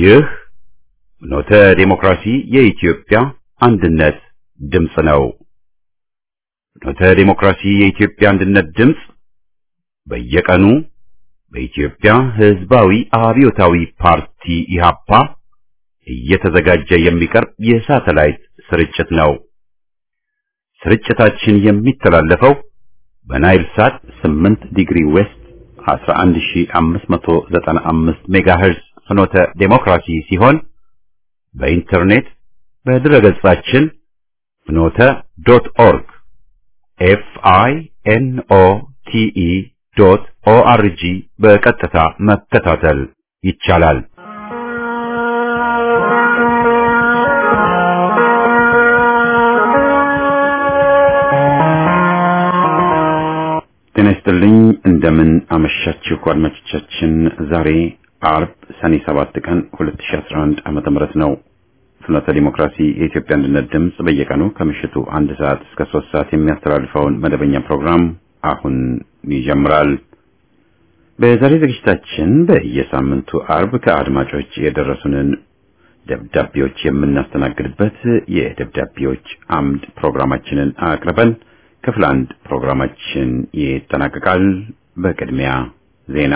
ይህ ኖተ ዴሞክራሲ የኢትዮጵያ አንድነት ድምፅ ነው። ኖተ ዴሞክራሲ የኢትዮጵያ አንድነት ድምፅ በየቀኑ በኢትዮጵያ ሕዝባዊ አብዮታዊ ፓርቲ ኢህአፓ እየተዘጋጀ የሚቀርብ የሳተላይት ስርጭት ነው። ስርጭታችን የሚተላለፈው በናይል ሳት 8 ዲግሪ ዌስት 11595 ሜጋሄርዝ ፍኖተ ዴሞክራሲ ሲሆን በኢንተርኔት በድረገጻችን ፍኖተ ዶት ኦርግ ኤፍ አይ ኤን ኦ ቲ ኢ ዶት ኦ አር ጂ በቀጥታ መከታተል ይቻላል። ጤና ይስጥልኝ። እንደምን አመሻችሁ አድማጮቻችን። ዛሬ አርብ ሰኔ 7 ቀን 2011 ዓመተ ምህረት ነው። ፍኖተ ዲሞክራሲ የኢትዮጵያ አንድነት ድምፅ በየቀኑ ከምሽቱ አንድ ሰዓት እስከ ሶስት ሰዓት የሚያስተላልፈውን መደበኛ ፕሮግራም አሁን ይጀምራል። በዛሬ ዝግጅታችን በየሳምንቱ አርብ ከአድማጮች የደረሱንን ደብዳቤዎች የምናስተናግድበት የደብዳቤዎች አምድ ፕሮግራማችንን አቅርበን ክፍል አንድ ፕሮግራማችን ይጠናቀቃል። በቅድሚያ ዜና።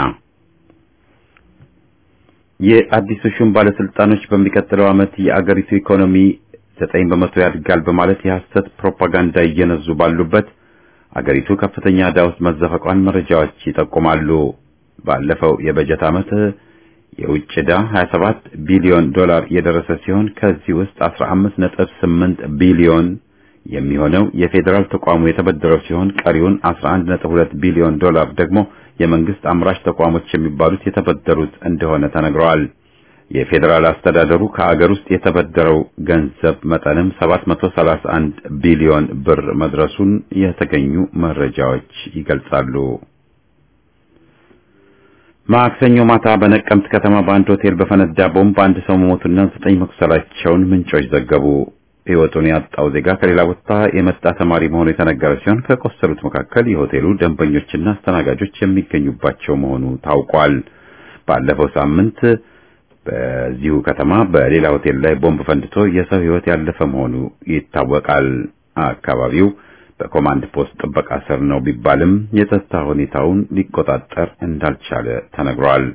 የአዲሱ ሹም ባለስልጣኖች በሚቀጥለው ዓመት የአገሪቱ ኢኮኖሚ ዘጠኝ በመቶ ያድጋል በማለት የሐሰት ፕሮፓጋንዳ እየነዙ ባሉበት አገሪቱ ከፍተኛ ዕዳ ውስጥ መዘፈቋን መረጃዎች ይጠቁማሉ። ባለፈው የበጀት ዓመት የውጭ ዕዳ 27 ቢሊዮን ዶላር የደረሰ ሲሆን ከዚህ ውስጥ 15.8 ቢሊዮን የሚሆነው የፌዴራል ተቋሙ የተበደረው ሲሆን ቀሪውን 11.2 ቢሊዮን ዶላር ደግሞ የመንግስት አምራች ተቋሞች የሚባሉት የተበደሩት እንደሆነ ተነግረዋል። የፌዴራል አስተዳደሩ ከአገር ውስጥ የተበደረው ገንዘብ መጠንም 731 ቢሊዮን ብር መድረሱን የተገኙ መረጃዎች ይገልጻሉ። ማክሰኞ ማታ በነቀምት ከተማ በአንድ ሆቴል በፈነዳ ቦምብ አንድ ሰው መሞቱና ዘጠኝ መቁሰላቸውን ምንጮች ዘገቡ። ሕይወቱን ያጣው ዜጋ ከሌላ ቦታ የመጣ ተማሪ መሆኑ የተነገረ ሲሆን ከቆሰሉት መካከል የሆቴሉ ደንበኞችና አስተናጋጆች የሚገኙባቸው መሆኑ ታውቋል። ባለፈው ሳምንት በዚሁ ከተማ በሌላ ሆቴል ላይ ቦምብ ፈንድቶ የሰው ሕይወት ያለፈ መሆኑ ይታወቃል። አካባቢው በኮማንድ ፖስት ጥበቃ ስር ነው ቢባልም የጸጥታ ሁኔታውን ሊቆጣጠር እንዳልቻለ ተነግሯል።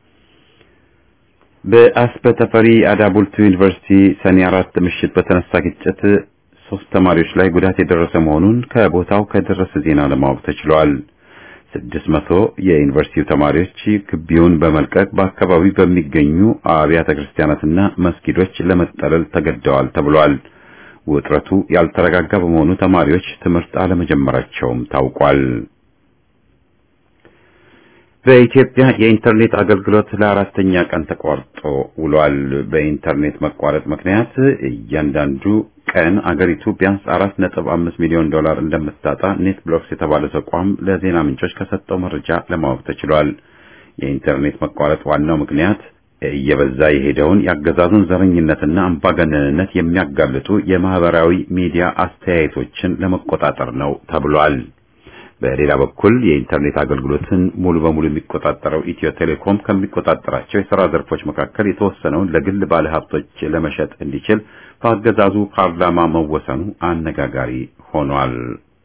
በአስበ ተፈሪ አዳቡልቱ ዩኒቨርሲቲ ሰኔ አራት ምሽት በተነሳ ግጭት ሶስት ተማሪዎች ላይ ጉዳት የደረሰ መሆኑን ከቦታው ከደረሰ ዜና ለማወቅ ተችሏል። ስድስት መቶ የዩኒቨርሲቲው ተማሪዎች ግቢውን በመልቀቅ በአካባቢው በሚገኙ አብያተ ክርስቲያናትና መስጊዶች ለመጠለል ተገደዋል ተብሏል። ውጥረቱ ያልተረጋጋ በመሆኑ ተማሪዎች ትምህርት አለመጀመራቸውም ታውቋል። በኢትዮጵያ የኢንተርኔት አገልግሎት ለአራተኛ ቀን ተቋርጦ ውሏል። በኢንተርኔት መቋረጥ ምክንያት እያንዳንዱ ቀን አገሪቱ ቢያንስ አራት ነጥብ አምስት ሚሊዮን ዶላር እንደምታጣ ኔት ብሎክስ የተባለ ተቋም ለዜና ምንጮች ከሰጠው መረጃ ለማወቅ ተችሏል። የኢንተርኔት መቋረጥ ዋናው ምክንያት እየበዛ የሄደውን የአገዛዙን ዘረኝነትና አምባገነንነት የሚያጋልጡ የማህበራዊ ሚዲያ አስተያየቶችን ለመቆጣጠር ነው ተብሏል። በሌላ በኩል የኢንተርኔት አገልግሎትን ሙሉ በሙሉ የሚቆጣጠረው ኢትዮ ቴሌኮም ከሚቆጣጠራቸው የሥራ ዘርፎች መካከል የተወሰነውን ለግል ባለሀብቶች ለመሸጥ እንዲችል በአገዛዙ ፓርላማ መወሰኑ አነጋጋሪ ሆኗል።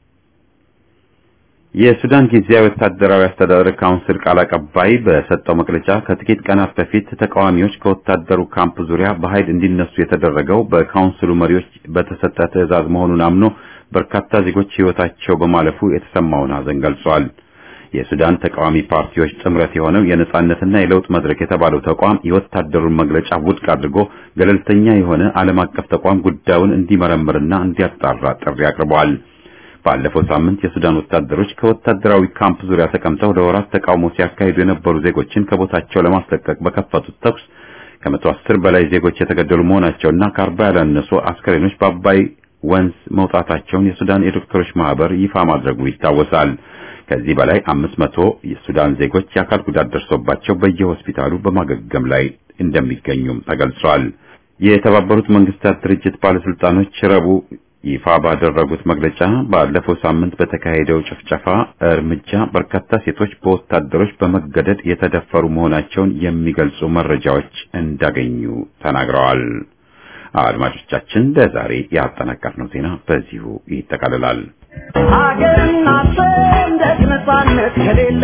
የሱዳን ጊዜያዊ ወታደራዊ አስተዳደር ካውንስል ቃል አቀባይ በሰጠው መግለጫ ከጥቂት ቀናት በፊት ተቃዋሚዎች ከወታደሩ ካምፕ ዙሪያ በኃይል እንዲነሱ የተደረገው በካውንስሉ መሪዎች በተሰጠ ትዕዛዝ መሆኑን አምኖ በርካታ ዜጎች ሕይወታቸው በማለፉ የተሰማውን ሐዘን ገልጿል። የሱዳን ተቃዋሚ ፓርቲዎች ጥምረት የሆነው የነጻነትና የለውጥ መድረክ የተባለው ተቋም የወታደሩን መግለጫ ውድቅ አድርጎ ገለልተኛ የሆነ ዓለም አቀፍ ተቋም ጉዳዩን እንዲመረምርና እንዲያጣራ ጥሪ አቅርበዋል። ባለፈው ሳምንት የሱዳን ወታደሮች ከወታደራዊ ካምፕ ዙሪያ ተቀምጠው ለወራት ተቃውሞ ሲያካሂዱ የነበሩ ዜጎችን ከቦታቸው ለማስለቀቅ በከፈቱት ተኩስ ከመቶ አስር በላይ ዜጎች የተገደሉ መሆናቸውና ከአርባ ያላነሱ አስከሬኖች በአባይ ወንዝ መውጣታቸውን የሱዳን የዶክተሮች ማህበር ይፋ ማድረጉ ይታወሳል። ከዚህ በላይ አምስት መቶ የሱዳን ዜጎች የአካል ጉዳት ደርሶባቸው በየሆስፒታሉ በማገገም ላይ እንደሚገኙም ተገልጿል። የተባበሩት መንግስታት ድርጅት ባለስልጣኖች ረቡዕ ይፋ ባደረጉት መግለጫ ባለፈው ሳምንት በተካሄደው ጭፍጨፋ እርምጃ በርካታ ሴቶች በወታደሮች በመገደድ የተደፈሩ መሆናቸውን የሚገልጹ መረጃዎች እንዳገኙ ተናግረዋል። አድማጮቻችን ለዛሬ ያጠናቀርነው ዜና በዚሁ ይጠቃልላል። ሀገርና ሰንደቅ ነፃነት ከሌለ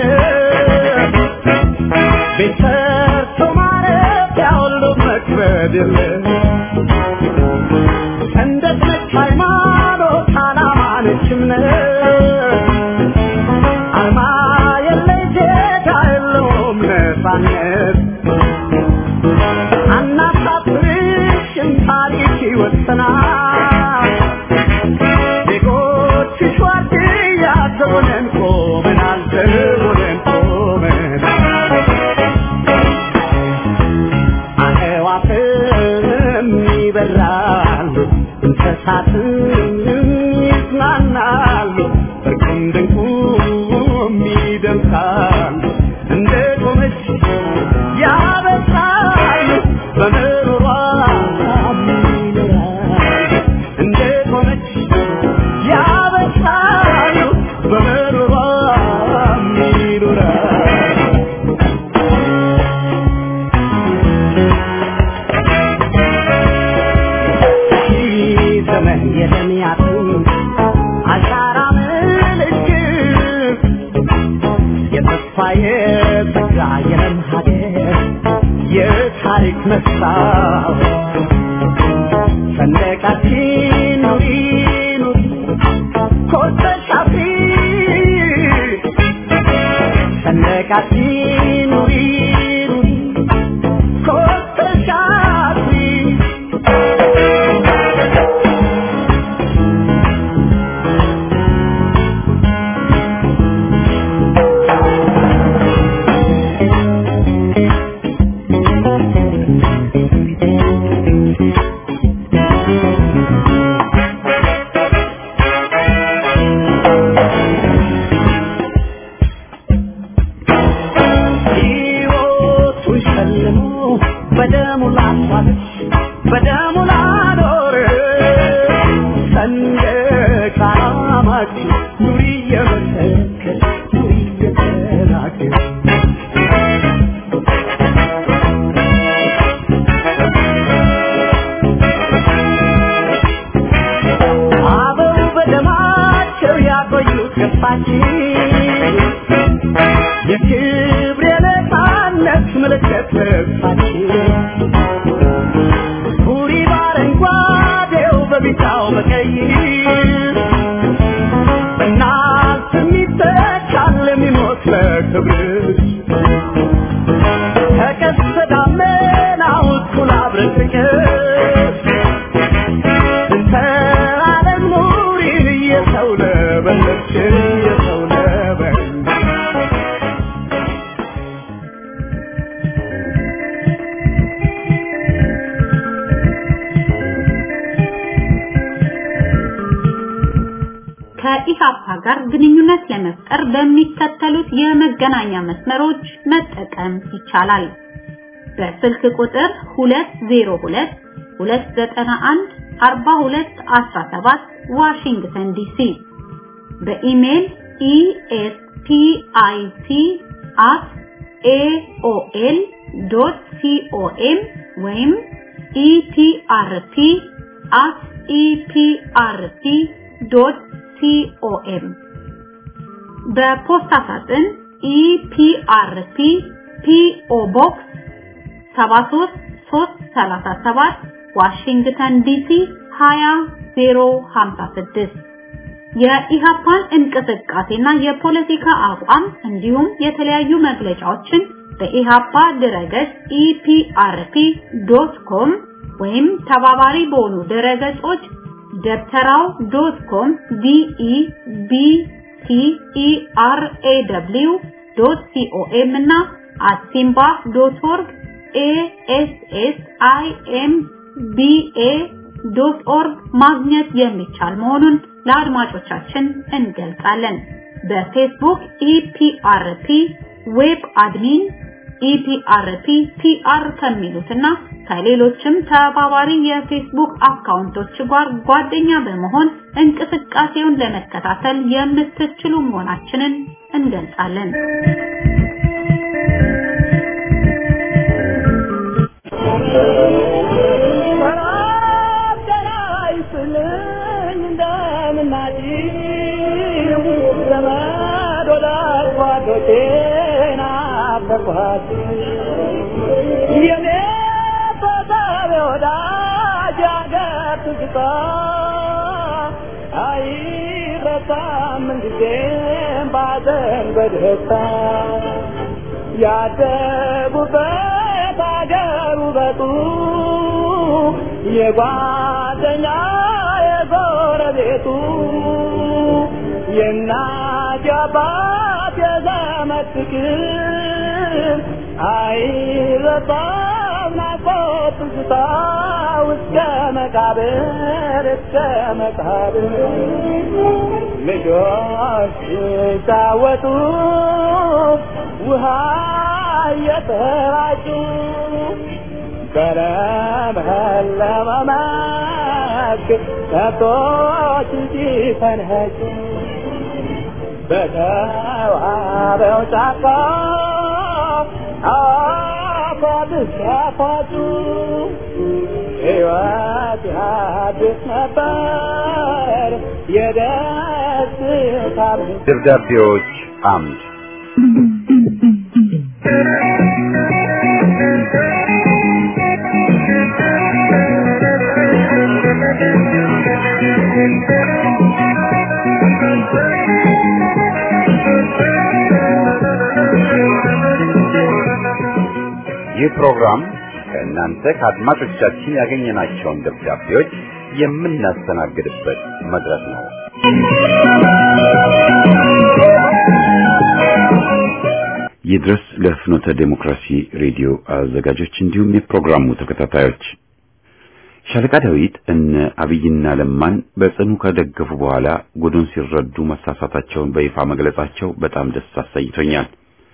ቤት ሰርቶ ማረፊያ ሁሉ መክበድ የለ ሰንደቅ ነች ሃይማኖት፣ ዓላማ ነች እምነት አርማ የለይ ዜጋ የለውም ነፃነት አናሳፍርሽም ታሪክ ይወሰናል ዜጎችሽ ዋርድያ ዘቦነን ቆመናል ዘቦነን ቆመናል አዕዋፍም ይበራሉ እንስሳትም ይዝናናሉ እርቁም ድንቁም ይደምቃሉ እንደ ቆመች ያበስራሉ በምሮሯ ይኖራሉ እንደ ቆመች ያበስራሉ በምሮሯ ይኖራሉ ዘመን የደሚያትን አሻራ ምልክት የተስፋ የጸጋ የለም ሀገር የታሪክ መስታወት ሰንደቃችን ኑሪ ኑሪ ኮርተሽ አፍሪ ሰንደቃችን ኑሪ ኑሪ ኮርተሽ አፍሪ ሕይወቱን ሸልሞ በደሙ ላስዋለች በደሙ ላኖር ሰንደቅ ዓላማችን ኑሪ እየመሰከር ኑሪ እየተናገር አበው በደማቸው ያቆዩት ገፋችን የክብር የነፃነት ምልክት ልብሳችን ቡሪ በአረንጓዴው በቢጫው በቀይ በእናት የሚተካል የሚሞት ለክብርሽ ከቀስተ ደመናው እኩል አብረን ፍቅር እንተ ዓለም ኑሪን እየሰው ለበለች እየሰው ለበለች ከኢሃፓ ጋር ግንኙነት ለመፍጠር በሚከተሉት የመገናኛ መስመሮች መጠቀም ይቻላል። በስልክ ቁጥር 202 291 4217 ዋሽንግተን ዲሲ በኢሜል espic@aol.com ወይም eprp@eprp.com በፖስታ ሳጥን ኢፒአርፒ ፒኦ ቦክስ 73337 ዋሽንግተን ዲሲ 20056 የኢሃፓን እንቅስቃሴና የፖለቲካ አቋም እንዲሁም የተለያዩ መግለጫዎችን በኢሃፓ ድረገጽ ኢፒአርፒ.ኮም ወይም ተባባሪ በሆኑ ድረገጾች ደብተራው ዶት ኮም ዲኢ ቢቲ ኢአርኤደብሊው ዶት ሲኦኤም እና አሲምባ ዶት ኦርግ ኤኤስኤስአይኤም ቢኤ ዶት ኦርግ ማግኘት የሚቻል መሆኑን ለአድማጮቻችን እንገልጻለን። በፌስቡክ ኢፒአርፒ ዌብ አድሚን ኢፒአርፒ ፒአር ከሚሉትና ከሌሎችም ተባባሪ የፌስቡክ አካውንቶች ጋር ጓደኛ በመሆን እንቅስቃሴውን ለመከታተል የምትችሉ መሆናችንን እንገልጻለን። ያደጉበት አገር ውበቱ የጓደኛ የጎረቤቱ የእናት የአባት የዘመድ ፍቅር አይረሳም ናፍቆት ትዝታ እስከ መቃብር እስከ መቃብር ልጆች ሲጫወቱ ውሃ እየተራጩ በለመለመ መስክ ከብቶች ሲፈንኸጩ በተዋበው ጫካ አፏብስ ያፏጩ ሕይወት ያድስ ነበር የደስታ ደብዳቤዎች አምድ ይህ ፕሮግራም ከእናንተ ከአድማጮቻችን ያገኘናቸውን ደብዳቤዎች የምናስተናግድበት መድረክ ነው። ይድረስ ለፍኖተ ዴሞክራሲ ሬዲዮ አዘጋጆች እንዲሁም የፕሮግራሙ ተከታታዮች ሻለቃ ዳዊት እነ አብይና ለማን በጽኑ ከደገፉ በኋላ ጉዱን ሲረዱ መሳሳታቸውን በይፋ መግለጻቸው በጣም ደስ አሰኝቶኛል።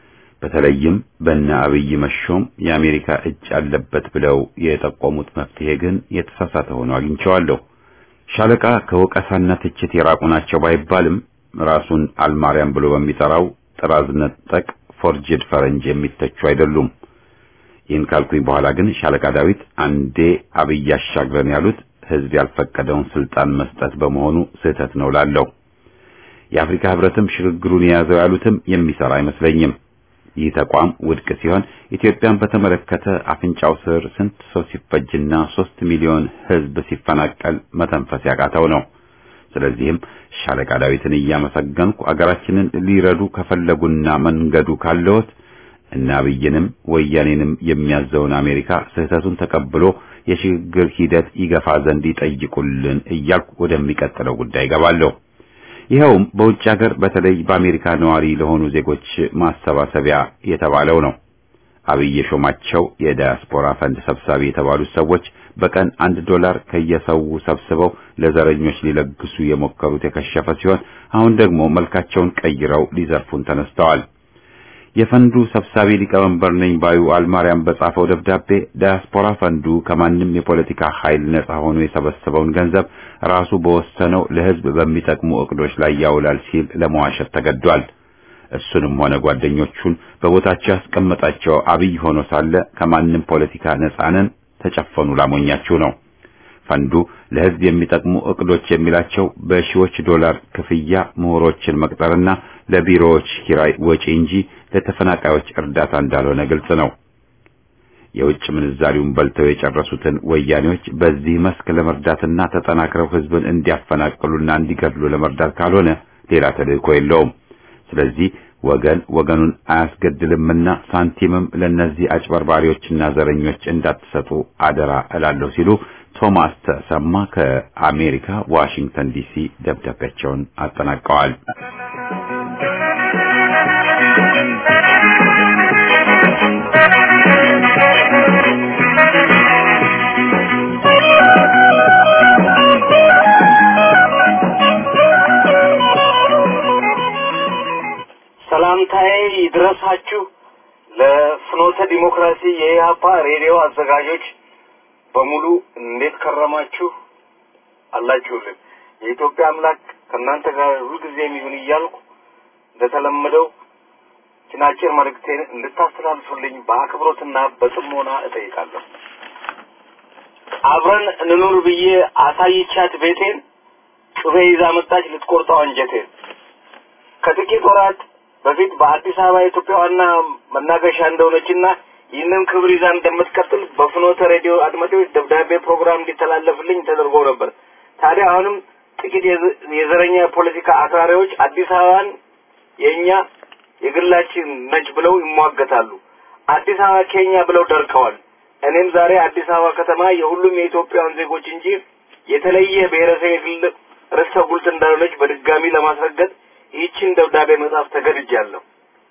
በተለይም በእነ አብይ መሾም የአሜሪካ እጅ አለበት ብለው የጠቆሙት መፍትሄ ግን የተሳሳተ ሆኖ አግኝቼዋለሁ። ሻለቃ ከወቀሳና ትችት የራቁ ናቸው ባይባልም ራሱን አልማርያም ብሎ በሚጠራው ጥራዝ ነጠቅ ፎርጅድ ፈረንጅ የሚተቹ አይደሉም። ይህን ካልኩኝ በኋላ ግን ሻለቃ ዳዊት አንዴ አብይ አሻግረን ያሉት ሕዝብ ያልፈቀደውን ስልጣን መስጠት በመሆኑ ስህተት ነው ላለው የአፍሪካ ሕብረትም ሽግግሩን የያዘው ያሉትም የሚሰራ አይመስለኝም። ይህ ተቋም ውድቅ ሲሆን ኢትዮጵያን በተመለከተ አፍንጫው ስር ስንት ሰው ሲፈጅና ሶስት ሚሊዮን ሕዝብ ሲፈናቀል መተንፈስ ያቃተው ነው። ስለዚህም ሻለቃ ዳዊትን እያመሰገንኩ አገራችንን ሊረዱ ከፈለጉና መንገዱ ካለዎት እና አብይንም ወያኔንም የሚያዘውን አሜሪካ ስህተቱን ተቀብሎ የሽግግር ሂደት ይገፋ ዘንድ ይጠይቁልን እያልኩ ወደሚቀጥለው ጉዳይ ገባለሁ። ይኸውም በውጭ ሀገር በተለይ በአሜሪካ ነዋሪ ለሆኑ ዜጎች ማሰባሰቢያ የተባለው ነው። አብይ የሾማቸው የዳያስፖራ ፈንድ ሰብሳቢ የተባሉት ሰዎች በቀን አንድ ዶላር ከየሰው ሰብስበው ለዘረኞች ሊለግሱ የሞከሩት የከሸፈ ሲሆን አሁን ደግሞ መልካቸውን ቀይረው ሊዘርፉን ተነስተዋል። የፈንዱ ሰብሳቢ ሊቀመንበር ነኝ ባዩ አልማርያም በጻፈው ደብዳቤ ዳያስፖራ ፈንዱ ከማንም የፖለቲካ ኃይል ነጻ ሆኖ የሰበሰበውን ገንዘብ ራሱ በወሰነው ለሕዝብ በሚጠቅሙ እቅዶች ላይ ያውላል ሲል ለመዋሸት ተገዷል። እሱንም ሆነ ጓደኞቹን በቦታቸው ያስቀመጣቸው አብይ ሆኖ ሳለ ከማንም ፖለቲካ ነጻ ነን ተጨፈኑ ላሞኛችሁ ነው። ፈንዱ ለሕዝብ የሚጠቅሙ እቅዶች የሚላቸው በሺዎች ዶላር ክፍያ ምሁሮችን መቅጠርና ለቢሮዎች ኪራይ ወጪ እንጂ ለተፈናቃዮች እርዳታ እንዳልሆነ ግልጽ ነው። የውጭ ምንዛሪውን በልተው የጨረሱትን ወያኔዎች በዚህ መስክ ለመርዳትና ተጠናክረው ሕዝብን እንዲያፈናቅሉና እንዲገድሉ ለመርዳት ካልሆነ ሌላ ተልእኮ የለውም። ስለዚህ ወገን ወገኑን አያስገድልምና ሳንቲምም ለነዚህ አጭበርባሪዎችና ዘረኞች እንዳትሰጡ አደራ እላለሁ ሲሉ ቶማስ ተሰማ ከአሜሪካ ዋሽንግተን ዲሲ ደብዳቤያቸውን አጠናቀዋል። ሰላምታዬ ይድረሳችሁ ለፍኖተ ዲሞክራሲ የኢህአፓ ሬዲዮ አዘጋጆች በሙሉ እንዴት ከረማችሁ አላችሁልን? የኢትዮጵያ አምላክ ከእናንተ ጋር ሁልጊዜም ይሁን እያልኩ እንደተለመደው ችናጭር መልእክቴን እንድታስተላልፉልኝ በአክብሮትና በጽሞና እጠይቃለሁ። አብረን እንኑር ብዬ አሳይቻት ቤቴን ጩቤ ይዛ መጣች ልትቆርጠው አንጀቴን። ከጥቂት ወራት በፊት በአዲስ አበባ የኢትዮጵያ ዋና መናገሻ እንደሆነችና ይህንን ክብር ይዛ እንደምትቀጥል በፍኖተ ሬዲዮ አድማጮች ደብዳቤ ፕሮግራም እንዲተላለፍልኝ ተደርጎ ነበር። ታዲያ አሁንም ጥቂት የዘረኛ የፖለቲካ አክራሪዎች አዲስ አበባን የእኛ የግላችን ነች ብለው ይሟገታሉ። አዲስ አበባ ከኛ ብለው ደርቀዋል። እኔም ዛሬ አዲስ አበባ ከተማ የሁሉም የኢትዮጵያውያን ዜጎች እንጂ የተለየ ብሔረሰብ የግል ርስተ ጉልት እንዳልሆነች በድጋሚ ለማስረገጥ ይህችን ደብዳቤ መጻፍ ተገድጃለሁ።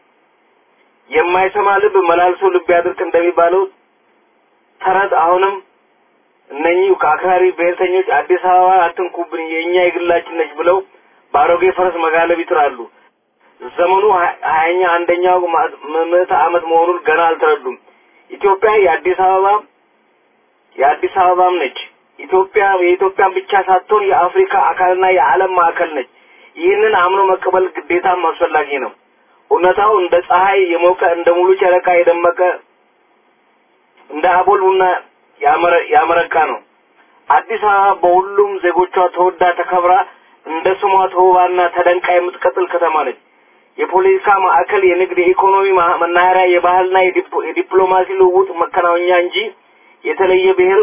የማይሰማ ልብ መላልሶ ልብ ያድርቅ እንደሚባለው ተረት አሁንም እነኚህ ከአክራሪ ብሔርተኞች አዲስ አበባ አትንኩብን የእኛ የግላችን ነች ብለው በአሮጌ ፈረስ መጋለብ ይጥራሉ። ዘመኑ ሀያኛ አንደኛው ምዕተ ዓመት መሆኑን ገና አልተረዱም። ኢትዮጵያ የአዲስ አበባ የአዲስ አበባም ነች። ኢትዮጵያ የኢትዮጵያን ብቻ ሳትሆን የአፍሪካ አካልና የዓለም ማዕከል ነች። ይህንን አምኖ መቀበል ግዴታም አስፈላጊ ነው። እውነታው እንደ ፀሐይ የሞቀ እንደ ሙሉ ጨረቃ የደመቀ እንደ አቦል ቡና ያመረቃ ነው። አዲስ አበባ በሁሉም ዜጎቿ ተወዳ ተከብራ እንደ ስሟ ተውባና ተደንቃ የምትቀጥል ከተማ ነች። የፖለቲካ ማዕከል፣ የንግድ፣ የኢኮኖሚ መናኸሪያ፣ የባህልና የዲፕሎማሲ ልውውጥ መከናወኛ እንጂ የተለየ ብሔር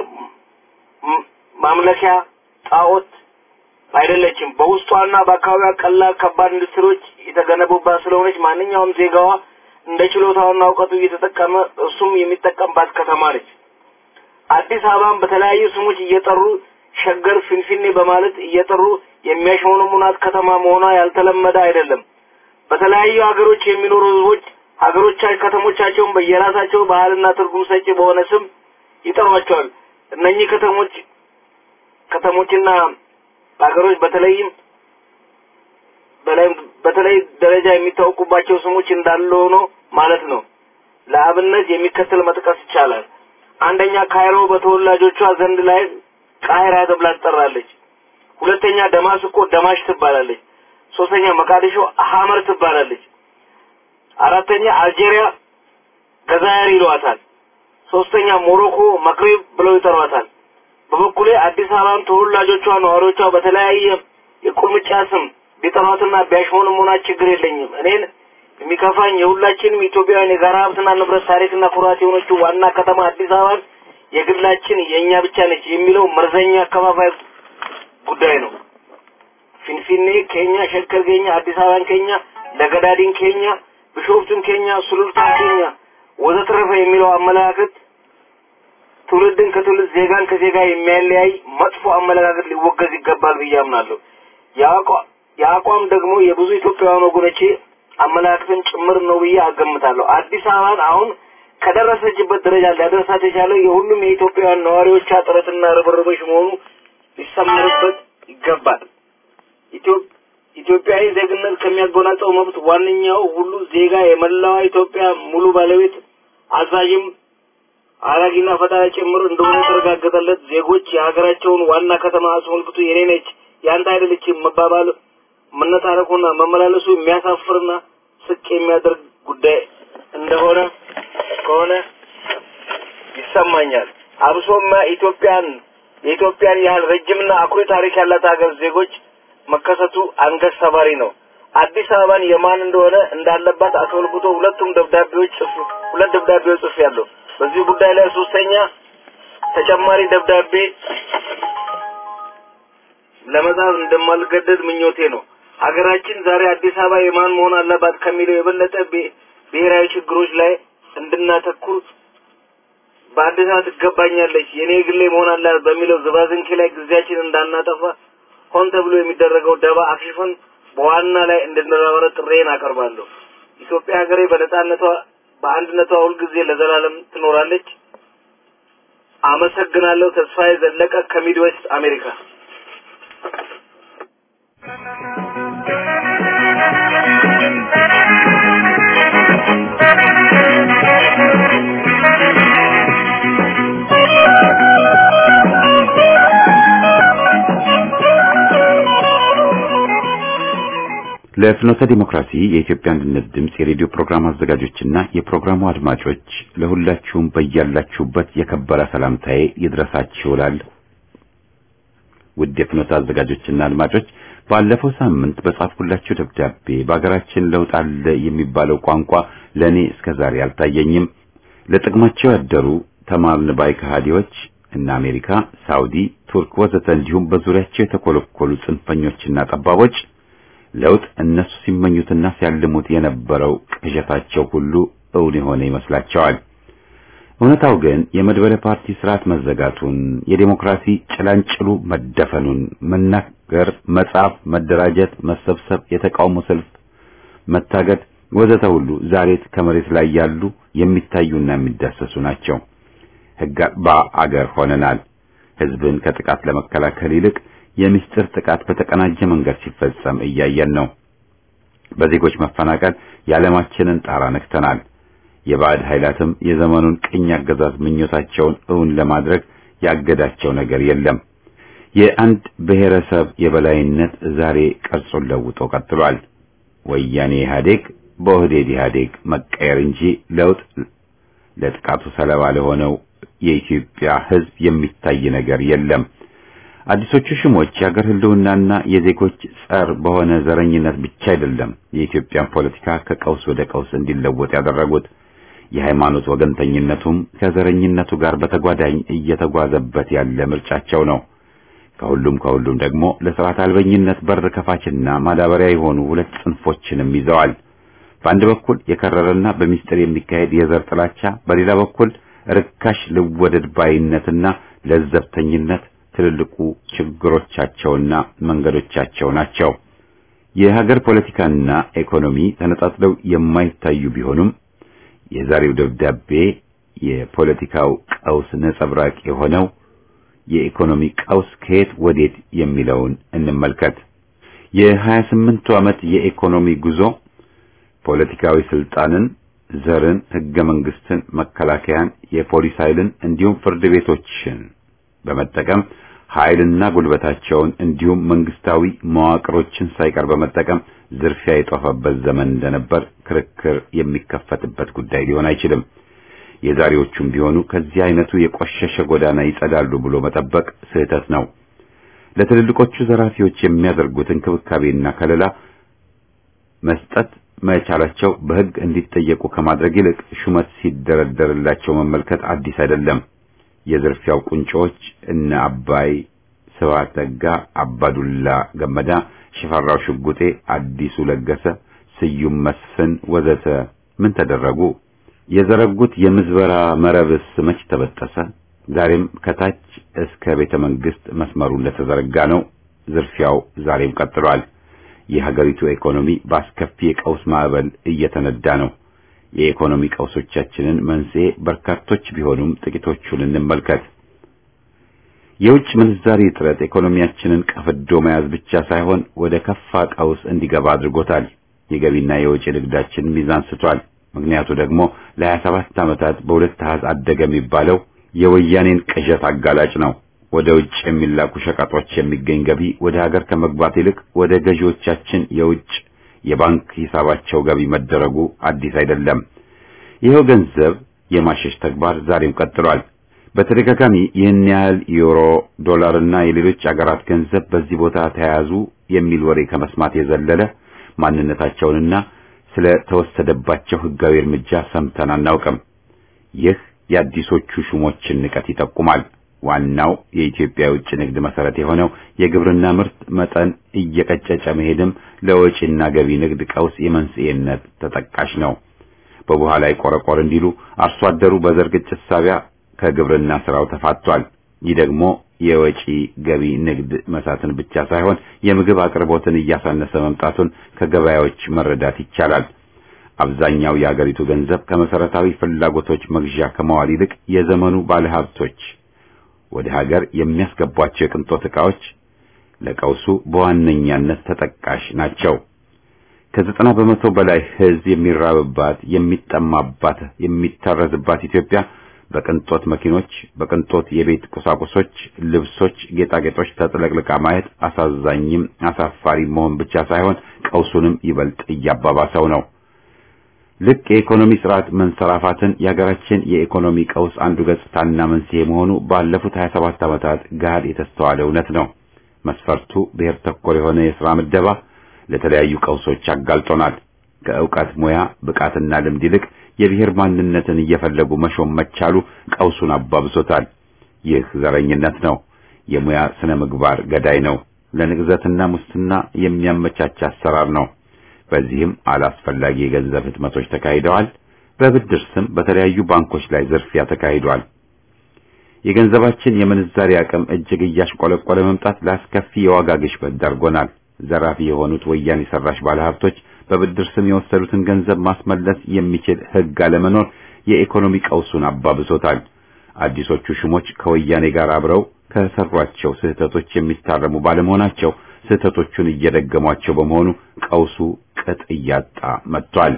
ማምለኪያ ጣዖት አይደለችም። በውስጧና በአካባቢዋ ቀላል ከባድ ኢንዱስትሪዎች የተገነቡባት ስለሆነች ማንኛውም ዜጋዋ እንደ ችሎታውና እውቀቱ እየተጠቀመ እሱም የሚጠቀምባት ከተማ ነች። አዲስ አበባን በተለያዩ ስሞች እየጠሩ ሸገር፣ ፊንፊኔ በማለት እየጠሩ የሚያሽሞነሙናት ከተማ መሆኗ ያልተለመደ አይደለም። በተለያዩ ሀገሮች የሚኖሩ ህዝቦች ሀገሮቻቸው ከተሞቻቸውን በየራሳቸው ባህልና ትርጉም ሰጪ በሆነ ስም ይጠሯቸዋል። እነኚህ ከተሞች ከተሞችና ሀገሮች በተለይም በላይ በተለይ ደረጃ የሚታወቁባቸው ስሞች እንዳለ ሆኖ ማለት ነው። ለአብነት የሚከተል መጥቀስ ይቻላል። አንደኛ ካይሮ በተወላጆቿ ዘንድ ላይ ቃይራ ተብላ ትጠራለች። ሁለተኛ ደማስቆ ደማሽ ትባላለች። ሶስተኛ መቃዲሾ ሀመር ትባላለች። አራተኛ አልጄሪያ ገዛየር ይሏታል። ሶስተኛ ሞሮኮ መክሪብ ብለው ይጠሯታል። በበኩሌ አዲስ አበባን ተወላጆቿ ነዋሪዎቿ በተለያየ የቁልምጫ ስም ቢጠሯትና ቢያሽሞነሙናት ችግር የለኝም። እኔን የሚከፋኝ የሁላችንም ኢትዮጵያውያን የጋራ ሀብትና ንብረት ታሪክና ኩራት የሆነችው ዋና ከተማ አዲስ አበባን የግላችን የእኛ ብቻ ነች የሚለው መርዘኛ አከፋፋይ ጉዳይ ነው። ፊንፊኔ ኬኛ፣ ሸከር ኬኛ፣ አዲስ አበባን ኬኛ፣ ለገዳዲን ኬኛ፣ ቢሾፍቱን ኬኛ፣ ሱሉልታን ኬኛ ወዘተረፈ የሚለው አመለካከት ትውልድን ከትውልድ ዜጋን ከዜጋ የሚያለያይ መጥፎ አመለካከት ሊወገዝ ይገባል ብዬ አምናለሁ። የአቋም ደግሞ የብዙ ኢትዮጵያውያን ወገኖቼ አመለካከትን ጭምር ነው ብዬ አገምታለሁ። አዲስ አበባን አሁን ከደረሰችበት ደረጃ ሊያደርሳት የቻለው የሁሉም የኢትዮጵያውያን ነዋሪዎቿ ጥረትና ርብርቦች መሆኑ ሊሰመርበት ይገባል። ኢትዮጵያዊ ዜግነት ከሚያጎናጸው መብት ዋነኛው ሁሉ ዜጋ የመላዋ ኢትዮጵያ ሙሉ ባለቤት አዛዥም አራጊና ፈጣሪ ጭምር እንደሆነ የተረጋገጠለት ዜጎች የሀገራቸውን ዋና ከተማ አስመልክቶ የኔ ነች ያንተ አይደለችም መባባል መነታረኩና መመላለሱ የሚያሳፍርና ስቅ የሚያደርግ ጉዳይ እንደሆነ ከሆነ ይሰማኛል። አብሶማ ኢትዮጵያን የኢትዮጵያን ያህል ረጅምና አኩሪ ታሪክ ያላት ሀገር ዜጎች መከሰቱ አንገት ሰባሪ ነው። አዲስ አበባን የማን እንደሆነ እንዳለባት አስመልክቶ ሁለቱም ደብዳቤዎች ጽፍ ሁለት ደብዳቤዎች ጽፍ ያለው በዚህ ጉዳይ ላይ ሶስተኛ ተጨማሪ ደብዳቤ ለመጻፍ እንደማልገደድ ምኞቴ ነው። ሀገራችን ዛሬ አዲስ አበባ የማን መሆን አለባት ከሚለው የበለጠ ብሔራዊ ችግሮች ላይ እንድናተኩር በአዲስ አበባ ትገባኛለች የኔ ግሌ መሆን አላት በሚለው ዝባዝንኬ ላይ ጊዜያችን እንዳናጠፋ ሆን ተብሎ የሚደረገው ደባ አክሽፈን በዋና ላይ እንድንረባረብ ጥሬን አቀርባለሁ። ኢትዮጵያ ሀገሬ በነጻነቷ በአንድነቷ ሁልጊዜ ለዘላለም ትኖራለች። አመሰግናለሁ። ተስፋዬ ዘለቀ ከሚድዌስት አሜሪካ። ለፍኖተ ዲሞክራሲ የኢትዮጵያ አንድነት ድምፅ የሬዲዮ ፕሮግራም አዘጋጆችና የፕሮግራሙ አድማጮች ለሁላችሁም በያላችሁበት የከበረ ሰላምታዬ ይድረሳችሁ እላለሁ። ውድ የፍኖተ አዘጋጆችና አድማጮች ባለፈው ሳምንት በጻፍኩላችሁ ደብዳቤ በአገራችን ለውጥ አለ የሚባለው ቋንቋ ለእኔ እስከዛሬ አልታየኝም። ለጥቅማቸው ያደሩ ተማርን ባይ ከሃዲዎች እና አሜሪካ፣ ሳውዲ፣ ቱርክ ወዘተ እንዲሁም በዙሪያቸው የተኮለኮሉ ጽንፈኞችና ጠባቦች ለውጥ እነሱ ሲመኙትና ሲያልሙት የነበረው ቅዠታቸው ሁሉ እውን የሆነ ይመስላቸዋል። እውነታው ግን የመድበለ ፓርቲ ስርዓት መዘጋቱን፣ የዴሞክራሲ ጭላንጭሉ መደፈኑን፣ መናገር፣ መጻፍ፣ መደራጀት፣ መሰብሰብ፣ የተቃውሞ ሰልፍ መታገድ ወዘተ ሁሉ ዛሬ ከመሬት ላይ ያሉ የሚታዩና የሚዳሰሱ ናቸው። ሕግ አልባ አገር ሆነናል። ሕዝብን ከጥቃት ለመከላከል ይልቅ የምስጢር ጥቃት በተቀናጀ መንገድ ሲፈጸም እያየን ነው። በዜጎች መፈናቀል የዓለማችንን ጣራ ነክተናል። የባዕድ ኃይላትም የዘመኑን ቅኝ አገዛዝ ምኞታቸውን እውን ለማድረግ ያገዳቸው ነገር የለም። የአንድ ብሔረሰብ የበላይነት ዛሬ ቅርጹን ለውጦ ቀጥሏል። ወያኔ ኢህአዴግ በኦህዴድ ኢህአዴግ መቀየር እንጂ ለውጥ ለጥቃቱ ሰለባ ለሆነው የኢትዮጵያ ሕዝብ የሚታይ ነገር የለም። አዲሶቹ ሽሞች የሀገር ህልውናና የዜጎች ጸር በሆነ ዘረኝነት ብቻ አይደለም የኢትዮጵያን ፖለቲካ ከቀውስ ወደ ቀውስ እንዲለወጥ ያደረጉት። የሃይማኖት ወገንተኝነቱም ከዘረኝነቱ ጋር በተጓዳኝ እየተጓዘበት ያለ ምርጫቸው ነው። ከሁሉም ከሁሉም ደግሞ ለስርዓት አልበኝነት በር ከፋችና ማዳበሪያ የሆኑ ሁለት ጽንፎችንም ይዘዋል። በአንድ በኩል የከረረና በሚስጥር የሚካሄድ የዘር ጥላቻ፣ በሌላ በኩል ርካሽ ልወደድ ባይነትና ለዘብተኝነት ትልልቁ ችግሮቻቸውና መንገዶቻቸው ናቸው። የሀገር ፖለቲካና ኢኮኖሚ ተነጣጥለው የማይታዩ ቢሆኑም የዛሬው ደብዳቤ የፖለቲካው ቀውስ ነጸብራቅ የሆነው የኢኮኖሚ ቀውስ ከየት ወዴት የሚለውን እንመልከት። የሀያ ስምንቱ ዓመት የኢኮኖሚ ጉዞ ፖለቲካዊ ስልጣንን፣ ዘርን፣ ህገ መንግስትን፣ መከላከያን፣ የፖሊስ ኃይልን እንዲሁም ፍርድ ቤቶችን በመጠቀም ኃይልና ጉልበታቸውን እንዲሁም መንግስታዊ መዋቅሮችን ሳይቀር በመጠቀም ዝርፊያ የጦፈበት ዘመን እንደነበር ክርክር የሚከፈትበት ጉዳይ ሊሆን አይችልም። የዛሬዎቹም ቢሆኑ ከዚህ አይነቱ የቆሸሸ ጎዳና ይጸዳሉ ብሎ መጠበቅ ስህተት ነው። ለትልልቆቹ ዘራፊዎች የሚያደርጉት እንክብካቤና ከለላ መስጠት መቻላቸው በህግ እንዲጠየቁ ከማድረግ ይልቅ ሹመት ሲደረደርላቸው መመልከት አዲስ አይደለም። የዝርፊያው ቁንጮች እነ አባይ ስብሐት ነጋ፣ አባዱላ ገመዳ፣ ሽፈራው ሽጉጤ፣ አዲሱ ለገሰ፣ ስዩም መስፍን ወዘተ ምን ተደረጉ? የዘረጉት የምዝበራ መረብስ መች ተበጠሰ? ዛሬም ከታች እስከ ቤተ መንግስት መስመሩ እንደተዘረጋ ነው። ዝርፊያው ዛሬም ቀጥሏል። የሀገሪቱ ኢኮኖሚ በአስከፊ የቀውስ ማዕበል እየተነዳ ነው። የኢኮኖሚ ቀውሶቻችንን መንስኤ በርካቶች ቢሆኑም ጥቂቶቹን እንመልከት። የውጭ ምንዛሪ እጥረት ኢኮኖሚያችንን ቀፍዶ መያዝ ብቻ ሳይሆን ወደ ከፋ ቀውስ እንዲገባ አድርጎታል። የገቢና የወጪ ንግዳችን ሚዛን ስቷል። ምክንያቱ ደግሞ ለሀያ ሰባት ዓመታት በሁለት አሃዝ አደገ የሚባለው የወያኔን ቅዠት አጋላጭ ነው። ወደ ውጭ የሚላኩ ሸቀጦች የሚገኝ ገቢ ወደ ሀገር ከመግባት ይልቅ ወደ ገዢዎቻችን የውጭ የባንክ ሂሳባቸው ገቢ መደረጉ አዲስ አይደለም። ይኸው ገንዘብ የማሸሽ ተግባር ዛሬም ቀጥሏል። በተደጋጋሚ ይህን ያህል ዩሮ፣ ዶላርና የሌሎች አገራት ገንዘብ በዚህ ቦታ ተያያዙ የሚል ወሬ ከመስማት የዘለለ ማንነታቸውንና ስለ ተወሰደባቸው ሕጋዊ እርምጃ ሰምተን አናውቅም። ይህ የአዲሶቹ ሹሞችን ንቀት ይጠቁማል። ዋናው የኢትዮጵያ የውጭ ንግድ መሰረት የሆነው የግብርና ምርት መጠን እየቀጨጨ መሄድም ለወጪና ገቢ ንግድ ቀውስ የመንስኤነት ተጠቃሽ ነው። በቡሃ ላይ ቆረቆር እንዲሉ አርሶ አደሩ በዘር ግጭት ሳቢያ ከግብርና ስራው ተፋቷል። ይህ ደግሞ የወጪ ገቢ ንግድ መሳትን ብቻ ሳይሆን የምግብ አቅርቦትን እያሳነሰ መምጣቱን ከገበያዎች መረዳት ይቻላል። አብዛኛው የአገሪቱ ገንዘብ ከመሰረታዊ ፍላጎቶች መግዣ ከመዋል ይልቅ የዘመኑ ባለሀብቶች ወደ ሀገር የሚያስገቧቸው የቅንጦት ዕቃዎች ለቀውሱ በዋነኛነት ተጠቃሽ ናቸው። ከዘጠና በመቶ በላይ ሕዝብ የሚራብባት፣ የሚጠማባት፣ የሚታረዝባት ኢትዮጵያ በቅንጦት መኪኖች፣ በቅንጦት የቤት ቁሳቁሶች፣ ልብሶች፣ ጌጣጌጦች ተጥለቅልቃ ማየት አሳዛኝም አሳፋሪ መሆን ብቻ ሳይሆን ቀውሱንም ይበልጥ እያባባሰው ነው። ልክ የኢኮኖሚ ስርዓት መንሰራፋትን የሀገራችን የኢኮኖሚ ቀውስ አንዱ ገጽታና መንስኤ መሆኑ ባለፉት 27 ዓመታት ገሃድ የተስተዋለ እውነት ነው። መስፈርቱ ብሔር ተኮር የሆነ የሥራ ምደባ ለተለያዩ ቀውሶች አጋልጦናል። ከእውቀት ሙያ ብቃትና ልምድ ይልቅ የብሔር ማንነትን እየፈለጉ መሾም መቻሉ ቀውሱን አባብሶታል። ይህ ዘረኝነት ነው። የሙያ ስነ ምግባር ገዳይ ነው። ለንቅዘትና ሙስና የሚያመቻች አሰራር ነው። በዚህም አላስፈላጊ የገንዘብ ህትመቶች ተካሂደዋል። በብድር ስም በተለያዩ ባንኮች ላይ ዝርፊያ ተካሂዷል። የገንዘባችን የምንዛሪ አቅም እጅግ እያሽቆለቆለ መምጣት ለአስከፊ የዋጋ ግሽበት ዳርጎናል። ዘራፊ የሆኑት ወያኔ ሰራሽ ባለሀብቶች በብድር ስም የወሰዱትን ገንዘብ ማስመለስ የሚችል ህግ አለመኖር የኢኮኖሚ ቀውሱን አባብሶታል። አዲሶቹ ሹሞች ከወያኔ ጋር አብረው ከሰሯቸው ስህተቶች የሚታረሙ ባለመሆናቸው ስህተቶቹን እየደገሟቸው በመሆኑ ቀውሱ ቅጥ እያጣ መጥቷል።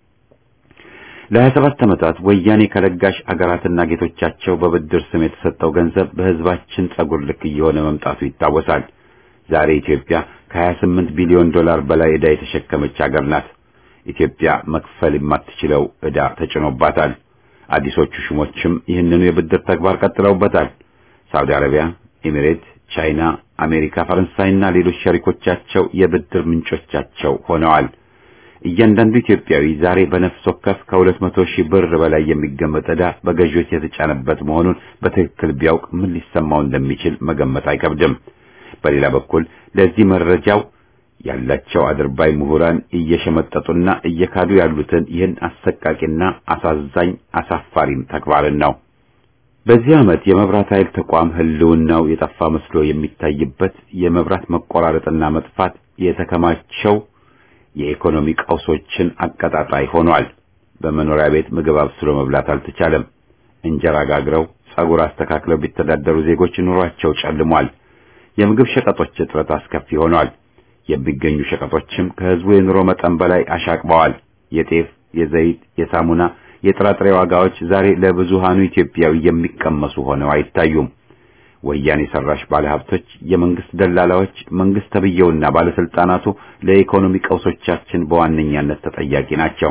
ለሀያ ሰባት ዓመታት ወያኔ ከለጋሽ አገራትና ጌቶቻቸው በብድር ስም የተሰጠው ገንዘብ በህዝባችን ጸጉር ልክ እየሆነ መምጣቱ ይታወሳል። ዛሬ ኢትዮጵያ ከ28 ቢሊዮን ዶላር በላይ ዕዳ የተሸከመች አገር ናት። ኢትዮጵያ መክፈል የማትችለው ዕዳ ተጭኖባታል። አዲሶቹ ሹሞችም ይህንኑ የብድር ተግባር ቀጥለውበታል። ሳውዲ አረቢያ፣ ኤሚሬት፣ ቻይና፣ አሜሪካ፣ ፈረንሳይና ሌሎች ሸሪኮቻቸው የብድር ምንጮቻቸው ሆነዋል። እያንዳንዱ ኢትዮጵያዊ ዛሬ በነፍስ ወከፍ ከሁለት መቶ ሺህ ብር በላይ የሚገመት ዕዳ በገዢዎች የተጫነበት መሆኑን በትክክል ቢያውቅ ምን ሊሰማው እንደሚችል መገመት አይከብድም። በሌላ በኩል ለዚህ መረጃው ያላቸው አድርባይ ምሁራን እየሸመጠጡና እየካዱ ያሉትን ይህን አሰቃቂና አሳዛኝ አሳፋሪም ተግባርን ነው። በዚህ ዓመት የመብራት ኃይል ተቋም ህልውናው የጠፋ መስሎ የሚታይበት የመብራት መቆራረጥና መጥፋት የተከማቸው የኢኮኖሚ ቀውሶችን አቀጣጣይ ሆኗል። በመኖሪያ ቤት ምግብ አብስሎ መብላት አልተቻለም። እንጀራ ጋግረው ጸጉር አስተካክለው ቢተዳደሩ ዜጎች ኑሯቸው ጨልሟል። የምግብ ሸቀጦች እጥረት አስከፊ ሆኗል። የሚገኙ ሸቀጦችም ከህዝቡ የኑሮ መጠን በላይ አሻቅበዋል። የጤፍ፣ የዘይት፣ የሳሙና፣ የጥራጥሬ ዋጋዎች ዛሬ ለብዙሃኑ ኢትዮጵያዊ የሚቀመሱ ሆነው አይታዩም። ወያኔ ሰራሽ ባለሀብቶች፣ የመንግስት ደላላዎች፣ መንግስት ተብየውና ባለስልጣናቱ ለኢኮኖሚ ቀውሶቻችን በዋነኛነት ተጠያቂ ናቸው።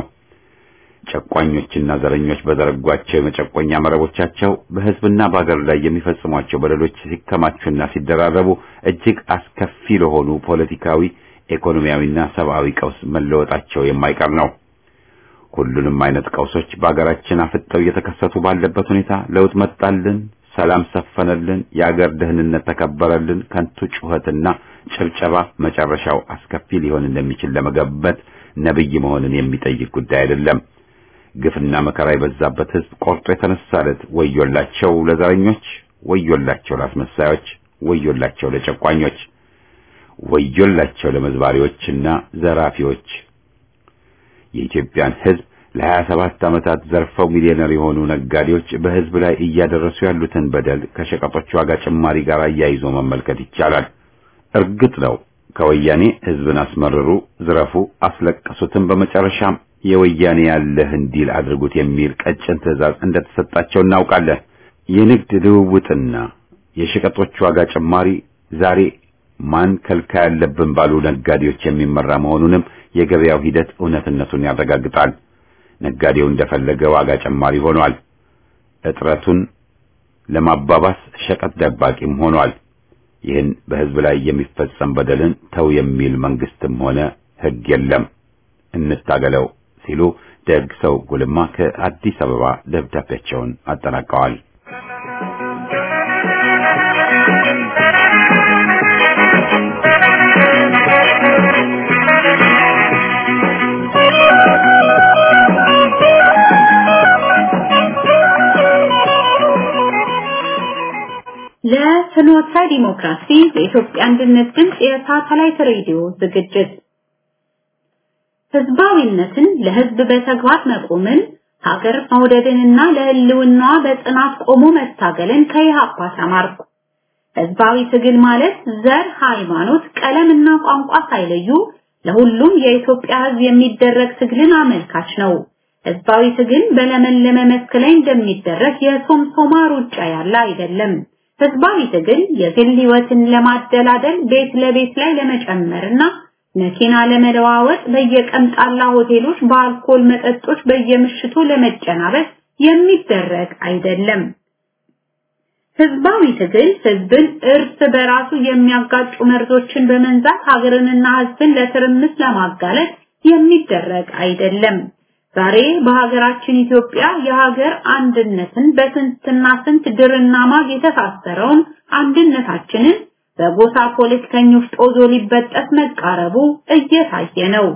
ጨቋኞችና ዘረኞች በዘረጓቸው የመጨቆኛ መረቦቻቸው በህዝብና በአገር ላይ የሚፈጽሟቸው በደሎች ሲከማቹና ሲደራረቡ እጅግ አስከፊ ለሆኑ ፖለቲካዊ፣ ኢኮኖሚያዊና ሰብአዊ ቀውስ መለወጣቸው የማይቀር ነው። ሁሉንም አይነት ቀውሶች በአገራችን አፍጠው እየተከሰቱ ባለበት ሁኔታ ለውጥ መጣልን፣ ሰላም ሰፈነልን፣ የአገር ደህንነት ተከበረልን ከንቱ ጩኸትና ጭብጨባ መጨረሻው አስከፊ ሊሆን እንደሚችል ለመገመት ነብይ መሆንን የሚጠይቅ ጉዳይ አይደለም። ግፍና መከራ የበዛበት ህዝብ ቆርጦ የተነሳለት ወዮላቸው ለዘረኞች፣ ወዮላቸው ለአስመሳዮች፣ ወዮላቸው ለጨቋኞች፣ ወዮላቸው ለመዝባሪዎችና ዘራፊዎች። የኢትዮጵያን ህዝብ ለሀያ ሰባት ዓመታት ዘርፈው ሚሊዮነር የሆኑ ነጋዴዎች በህዝብ ላይ እያደረሱ ያሉትን በደል ከሸቀጦች ዋጋ ጭማሪ ጋር አያይዞ መመልከት ይቻላል። እርግጥ ነው ከወያኔ ህዝብን አስመርሩ፣ ዝረፉ፣ አስለቀሱትን በመጨረሻም የወያኔ ያለህ እንዲል አድርጉት የሚል ቀጭን ትዕዛዝ እንደተሰጣቸው እናውቃለን። የንግድ ልውውጥና የሸቀጦች ዋጋ ጭማሪ ዛሬ ማን ከልካይ ያለብን ባሉ ነጋዴዎች የሚመራ መሆኑንም የገበያው ሂደት እውነትነቱን ያረጋግጣል። ነጋዴው እንደፈለገ ዋጋ ጨማሪ ሆኗል። እጥረቱን ለማባባስ ሸቀጥ ደባቂም ሆኗል። ይህን በህዝብ ላይ የሚፈጸም በደልን ተው የሚል መንግስትም ሆነ ህግ የለም። እንታገለው ሲሉ ደግ ሰው ጉልማ ከአዲስ አበባ ደብዳቤያቸውን አጠናቀዋል። ለፍኖተ ዲሞክራሲ የኢትዮጵያ አንድነት ድምፅ የሳተላይት ሬዲዮ ዝግጅት ህዝባዊነትን ለህዝብ በተግባር መቆምን ሀገር መውደድንና ለህልውናዋ በጽናት ቆሞ መታገልን ከኢህአፓ ተማርኩ። ህዝባዊ ትግል ማለት ዘር፣ ሃይማኖት፣ ቀለምና ቋንቋ ሳይለዩ ለሁሉም የኢትዮጵያ ህዝብ የሚደረግ ትግልን አመልካች ነው። ህዝባዊ ትግል በለመለመ መስክ ላይ እንደሚደረግ የሶምሶማ ሩጫ ያለ አይደለም። ህዝባዊ ትግል የግል ህይወትን ለማደላደል ቤት ለቤት ላይ ለመጨመርና መኪና ለመለዋወጥ በየቀምጣላ ሆቴሎች በአልኮል መጠጦች በየምሽቱ ለመጨናበስ የሚደረግ አይደለም። ህዝባዊ ትግል ህዝብን እርስ በራሱ የሚያጋጩ መርዞችን በመንዛት ሀገርንና ህዝብን ለትርምስ ለማጋለጥ የሚደረግ አይደለም። ዛሬ በሀገራችን ኢትዮጵያ የሀገር አንድነትን በስንትና ስንት ድርና ማግ የተሳሰረውን አንድነታችንን በጎሳ ፖለቲከኞች ጦዞ ሊበጠስ መቃረቡ እየታየ ነው።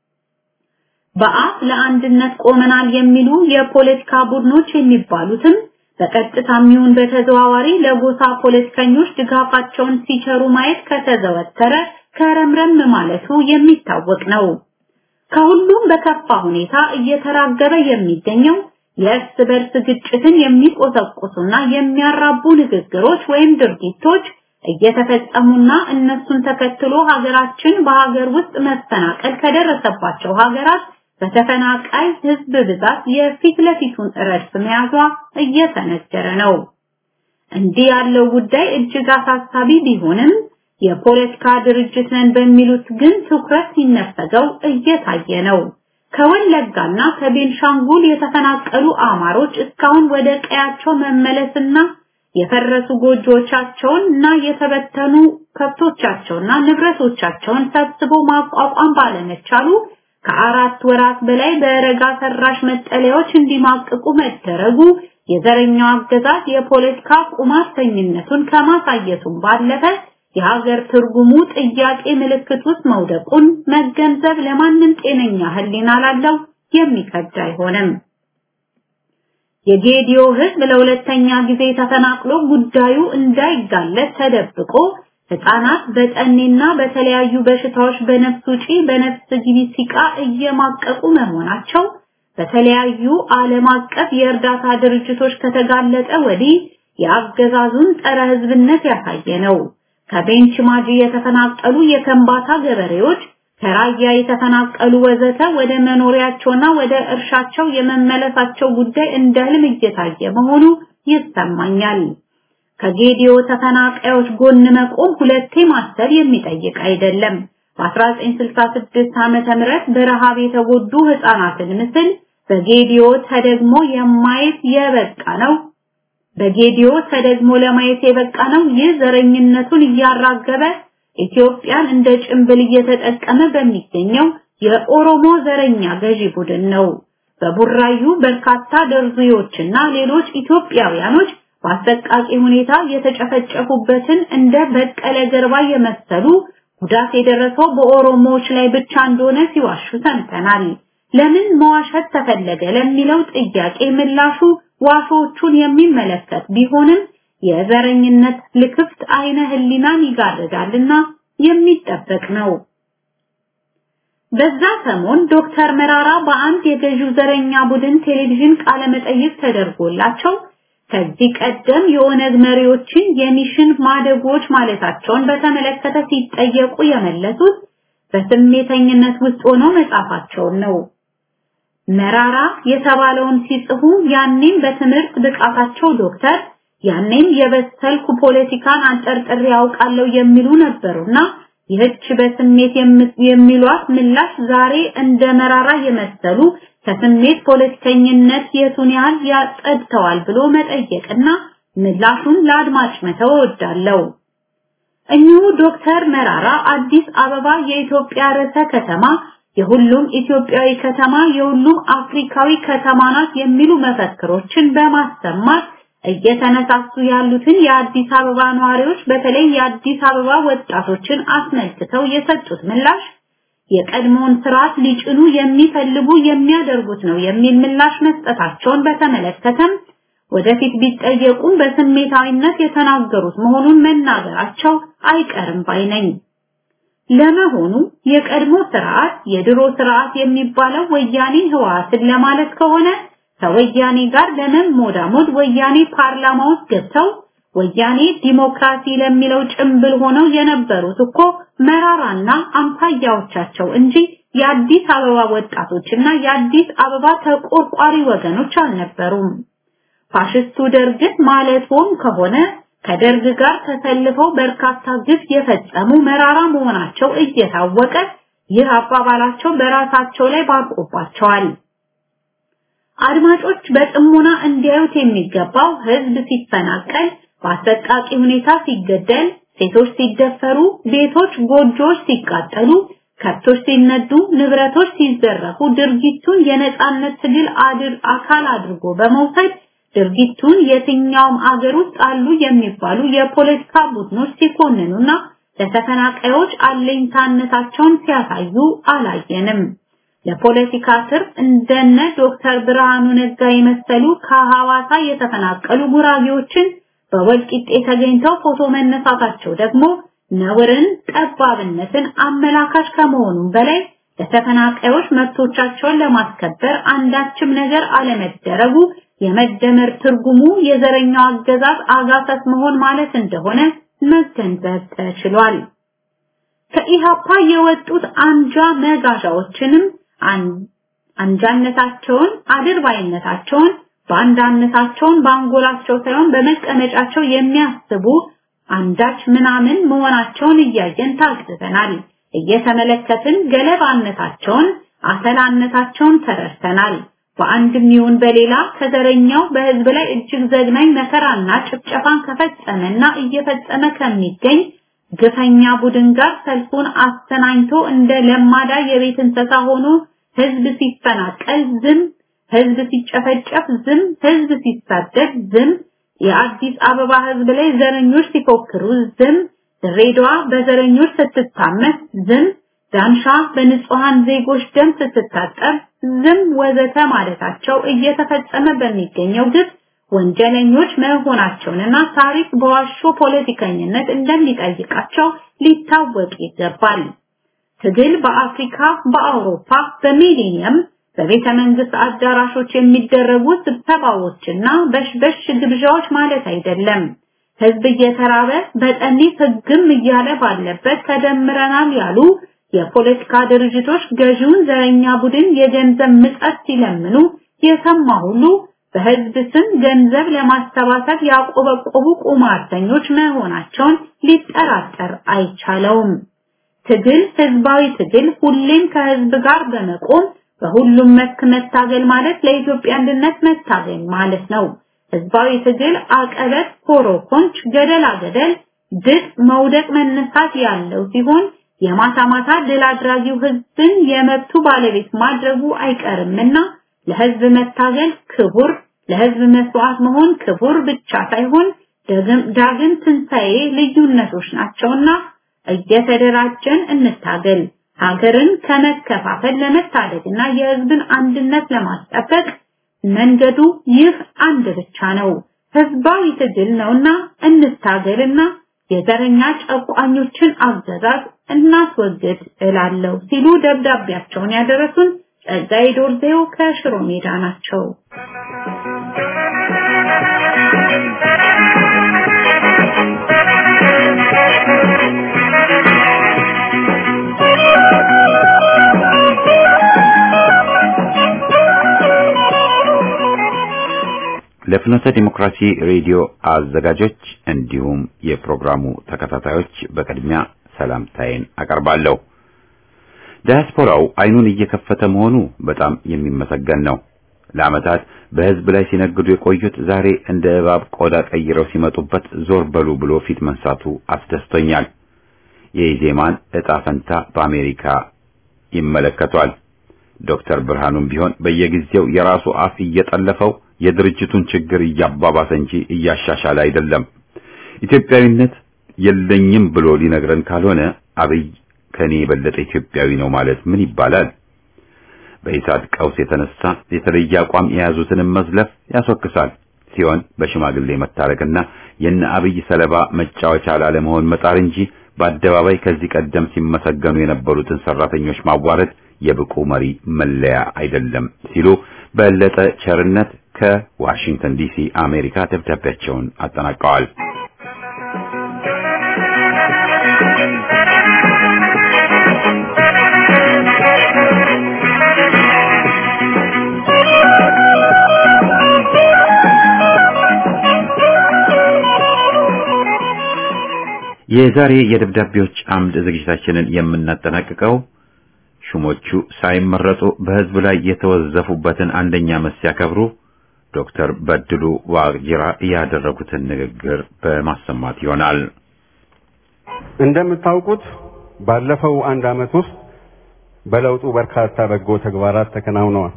በአፍ ለአንድነት ቆመናል የሚሉ የፖለቲካ ቡድኖች የሚባሉትም በቀጥታም ይሁን በተዘዋዋሪ ለጎሳ ፖለቲከኞች ድጋፋቸውን ሲቸሩ ማየት ከተዘወተረ ከረምረም ማለቱ የሚታወቅ ነው። ከሁሉም በከፋ ሁኔታ እየተራገበ የሚገኘው የእርስ በርስ ግጭትን የሚቆሰቁሱና የሚያራቡ ንግግሮች ወይም ድርጊቶች እየተፈጸሙና እነሱን ተከትሎ ሀገራችን በሀገር ውስጥ መፈናቀል ከደረሰባቸው ሀገራት በተፈናቃይ ህዝብ ብዛት የፊት ለፊቱን ረድፍ መያዟ እየተነገረ ነው። እንዲህ ያለው ጉዳይ እጅግ አሳሳቢ ቢሆንም የፖለቲካ ድርጅት ነን በሚሉት ግን ትኩረት ሲነፈገው እየታየ ነው። ከወለጋና ከቤንሻንጉል የተፈናቀሉ አማሮች እስካሁን ወደ ቀያቸው መመለስና የፈረሱ ጎጆቻቸውን እና የተበተኑ ከብቶቻቸውና ንብረቶቻቸውን ሰብስቦ ማቋቋም ባለመቻሉ ከአራት ወራት በላይ በረጋ ሰራሽ መጠለያዎች እንዲማቅቁ መደረጉ የዘረኛው አገዛዝ የፖለቲካ ቁማርተኝነቱን ከማሳየቱም ባለፈ የሀገር ትርጉሙ ጥያቄ ምልክት ውስጥ መውደቁን መገንዘብ ለማንም ጤነኛ ህሊና ላለው የሚከብድ አይሆንም። የጌዲዮ ህዝብ ለሁለተኛ ጊዜ ተፈናቅሎ ጉዳዩ እንዳይጋለጥ ተደብቆ ህፃናት በጠኔና በተለያዩ በሽታዎች በነፍስ ውጪ በነፍስ ግቢ ሲቃ እየማቀቁ መሆናቸው በተለያዩ ዓለም አቀፍ የእርዳታ ድርጅቶች ከተጋለጠ ወዲህ የአገዛዙን ጸረ ህዝብነት ያሳየ ነው። ከቤንች ማጂ የተፈናቀሉ የከምባታ ገበሬዎች ከራያ የተፈናቀሉ ወዘተ ወደ መኖሪያቸውና ወደ እርሻቸው የመመለሳቸው ጉዳይ እንደ ህልም እየታየ መሆኑ ይሰማኛል። ከጌዲዮ ተፈናቃዮች ጎን መቆም ሁለቴ ማሰብ የሚጠይቅ አይደለም። በ1966 ዓመተ ምህረት በረሃብ የተጎዱ ህፃናትን ምስል በጌዲዮ ተደግሞ የማየት የበቃ ነው። በጌዲዮ ተደግሞ ለማየት የበቃ ነው። ይህ ዘረኝነቱን እያራገበ ኢትዮጵያን እንደ ጭንብል እየተጠቀመ በሚገኘው የኦሮሞ ዘረኛ ገዢ ቡድን ነው። በቡራዩ በርካታ ደርዙዮችና ሌሎች ኢትዮጵያውያኖች በአሰቃቂ ሁኔታ የተጨፈጨፉበትን እንደ በቀለ ገርባ የመሰሉ ጉዳት የደረሰው በኦሮሞዎች ላይ ብቻ እንደሆነ ሲዋሹ ሰምተናል። ለምን መዋሸት ተፈለገ ለሚለው ጥያቄ ምላሹ ዋሾቹን የሚመለከት ቢሆንም የዘረኝነት ልክፍት አይነ ህሊናን ይጋርዳልና የሚጠበቅ ነው። በዛ ሰሞን ዶክተር መራራ በአንድ የገዢው ዘረኛ ቡድን ቴሌቪዥን ቃለ መጠይቅ ተደርጎላቸው ከዚህ ቀደም የኦነግ መሪዎችን የሚሽን ማደጎች ማለታቸውን በተመለከተ ሲጠየቁ የመለሱት በስሜተኝነት ውስጥ ሆነው መጻፋቸውን ነው። መራራ የተባለውን ሲጽፉ ያኔም በትምህርት ብቃታቸው ዶክተር ያኔም የበሰልኩ ፖለቲካን አንጠርጥሬ ያውቃለሁ የሚሉ ነበሩና ይህች በስሜት የሚሏት ምላሽ ዛሬ እንደ መራራ የመሰሉ ከስሜት ፖለቲከኝነት የቱን ያህል ያጸድተዋል ብሎ መጠየቅና ምላሹን ለአድማጭ መተው እወዳለሁ። እኚሁ ዶክተር መራራ አዲስ አበባ የኢትዮጵያ ርዕሰ ከተማ የሁሉም ኢትዮጵያዊ ከተማ የሁሉም አፍሪካዊ ከተማ ናት የሚሉ መፈክሮችን በማሰማት እየተነሳሱ ያሉትን የአዲስ አበባ ነዋሪዎች በተለይ የአዲስ አበባ ወጣቶችን አስመልክተው የሰጡት ምላሽ የቀድሞውን ስርዓት ሊጭኑ የሚፈልጉ የሚያደርጉት ነው የሚል ምላሽ መስጠታቸውን በተመለከተም ወደፊት ቢጠየቁም በስሜታዊነት የተናገሩት መሆኑን መናገራቸው አይቀርም ባይ ነኝ። ለመሆኑ የቀድሞ ስርዓት የድሮ ስርዓት የሚባለው ወያኔ ህወሓትን ለማለት ከሆነ ከወያኔ ጋር ለመሞዳሞድ ወያኔ ፓርላማ ውስጥ ገብተው ወያኔ ዲሞክራሲ ለሚለው ጭምብል ሆነው የነበሩት እኮ መራራና አምሳያዎቻቸው እንጂ የአዲስ አበባ ወጣቶችና የአዲስ አበባ ተቆርቋሪ ወገኖች አልነበሩም። ፋሽስቱ ደርግን ማለትም ከሆነ ከደርግ ጋር ተሰልፈው በርካታ ግፍ የፈጸሙ መራራ መሆናቸው እየታወቀ ይህ አባባላቸው በራሳቸው ላይ ባርቆባቸዋል። አድማጮች በጥሞና እንዲያዩት የሚገባው ህዝብ ሲፈናቀል፣ በአሰቃቂ ሁኔታ ሲገደል፣ ሴቶች ሲደፈሩ፣ ቤቶች፣ ጎጆዎች ሲቃጠሉ፣ ከብቶች ሲነዱ፣ ንብረቶች ሲዘረፉ ድርጊቱን የነጻነት ትግል አድር አካል አድርጎ በመውሰድ ድርጊቱን የትኛውም አገር ውስጥ አሉ የሚባሉ የፖለቲካ ቡድኖች ሲኮንኑና ለተፈናቃዮች አለኝታነታቸውን ሲያሳዩ አላየንም። ለፖለቲካ ትርፍ እንደነ ዶክተር ብርሃኑ ነጋ የመሰሉ ከሐዋሳ የተፈናቀሉ ጉራጌዎችን በወልቂጤ ተገኝተው ፎቶ መነሳታቸው ደግሞ ነውርን፣ ጠባብነትን አመላካች ከመሆኑም በላይ ለተፈናቃዮች መብቶቻቸውን ለማስከበር አንዳችም ነገር አለመደረጉ የመደመር ትርጉሙ የዘረኛው አገዛዝ አጋሰስ መሆን ማለት እንደሆነ መገንዘብ ተችሏል። ከኢሃፓ የወጡት አንጃ መጋዣዎችንም አንጃነታቸውን፣ አድርባይነታቸውን፣ ባንዳነታቸውን በአንጎላቸው ሳይሆን በመቀመጫቸው የሚያስቡ አንዳች ምናምን መሆናቸውን እያየን ታግዘናል። እየተመለከትን ገለባነታቸውን፣ አተላነታቸውን ተረድተናል። በአንድም ይሁን በሌላ ከዘረኛው በህዝብ ላይ እጅግ ዘግናኝ መከራና ጭፍጨፋን ከፈጸመና እየፈጸመ ከሚገኝ ግፈኛ ቡድን ጋር ሰልፉን አስተናኝቶ እንደ ለማዳ የቤት እንስሳ ሆኖ ህዝብ ሲፈናቀል ዝም፣ ህዝብ ሲጨፈጨፍ ዝም፣ ህዝብ ሲሳደድ ዝም፣ የአዲስ አበባ ህዝብ ላይ ዘረኞች ሲፎክሩ ዝም፣ ድሬዳዋ በዘረኞች ስትታመስ ዝም፣ ዳንሻ በንጹሃን ዜጎች ደም ስትታጠብ ዝም ወዘተ ማለታቸው እየተፈጸመ በሚገኘው ግፍ ወንጀለኞች መሆናቸውንና ታሪክ በዋሾ ፖለቲከኝነት እንደሚጠይቃቸው ሊታወቅ ይገባል። ትግል በአፍሪካ፣ በአውሮፓ፣ በሚሊኒየም በቤተ መንግስት አዳራሾች የሚደረጉ ስብሰባዎችና በሽበሽ ግብዣዎች ማለት አይደለም። ህዝብ እየተራበ በጠኔ ህግም እያለ ባለበት ተደምረናል ያሉ የፖለቲካ ድርጅቶች ገዢውን ዘረኛ ቡድን የገንዘብ ምጸት ሲለምኑ የሰማ ሁሉ በህዝብ ስም ገንዘብ ለማሰባሰብ ያቆበቆቡ ቁማርተኞች መሆናቸውን ሊጠራጠር አይቻለውም። ትግል ህዝባዊ ትግል ሁሌም ከህዝብ ጋር በመቆም በሁሉም መስክ መታገል ማለት ለኢትዮጵያ አንድነት መታገል ማለት ነው። ህዝባዊ ትግል አቀበት፣ ኮሮኮንች፣ ገደላ ገደል፣ ድጥ፣ መውደቅ፣ መነሳት ያለው ሲሆን የማታ ማታ ድል አድራጊው ህዝብን የመብቱ ባለቤት ማድረጉ አይቀርምና ለህዝብ መታገል ክቡር፣ ለህዝብ መስዋዕት መሆን ክቡር ብቻ ሳይሆን ዳግም ትንሣኤ ልዩነቶች ናቸውና እየተደራጀን እንታገል። ሀገርን ከመከፋፈል ለመታደግና የህዝብን አንድነት ለማስጠበቅ መንገዱ ይህ አንድ ብቻ ነው። ህዝባዊ ትግል ነውና እንታገልና የዘረኛ ጨቋኞችን አገዛዝ እናስወግድ እላለሁ ሲሉ ደብዳቤያቸውን ያደረሱን ጸጋይ ዶርዜው ከሽሮ ሜዳ ናቸው። ለፍኖተ ዲሞክራሲ ሬዲዮ አዘጋጆች እንዲሁም የፕሮግራሙ ተከታታዮች በቅድሚያ ሰላምታዬን አቀርባለሁ። ዲያስፖራው አይኑን እየከፈተ መሆኑ በጣም የሚመሰገን ነው። ለዓመታት በህዝብ ላይ ሲነግዱ የቆዩት ዛሬ እንደ እባብ ቆዳ ቀይረው ሲመጡበት ዞር በሉ ብሎ ፊት መንሳቱ አስደስቶኛል። የኢዜማን ዕጣ ፈንታ በአሜሪካ ይመለከቷል። ዶክተር ብርሃኑም ቢሆን በየጊዜው የራሱ አፍ እየጠለፈው የድርጅቱን ችግር እያባባሰ እንጂ እያሻሻለ አይደለም። ኢትዮጵያዊነት የለኝም ብሎ ሊነግረን ካልሆነ አብይ ከኔ የበለጠ ኢትዮጵያዊ ነው ማለት ምን ይባላል? በኢሳት ቀውስ የተነሳ የተለየ አቋም የያዙትንም መዝለፍ ያስወቅሳል ሲሆን በሽማግሌ መታረቅና የነ አብይ ሰለባ መጫወቻ ላለመሆን መጣር እንጂ በአደባባይ ከዚህ ቀደም ሲመሰገኑ የነበሩትን ሰራተኞች ማዋረድ የብቁ መሪ መለያ አይደለም ሲሉ በለጠ ቸርነት ከዋሽንግተን ዲሲ አሜሪካ ደብዳቤያቸውን አጠናቀዋል። የዛሬ የደብዳቤዎች አምድ ዝግጅታችንን የምናጠናቅቀው ሹሞቹ ሳይመረጡ በህዝብ ላይ የተወዘፉበትን አንደኛ ዓመት ሲያከብሩ ዶክተር በድሉ ዋቅጅራ ያደረጉትን ንግግር በማሰማት ይሆናል። እንደምታውቁት ባለፈው አንድ ዓመት ውስጥ በለውጡ በርካታ በጎ ተግባራት ተከናውነዋል።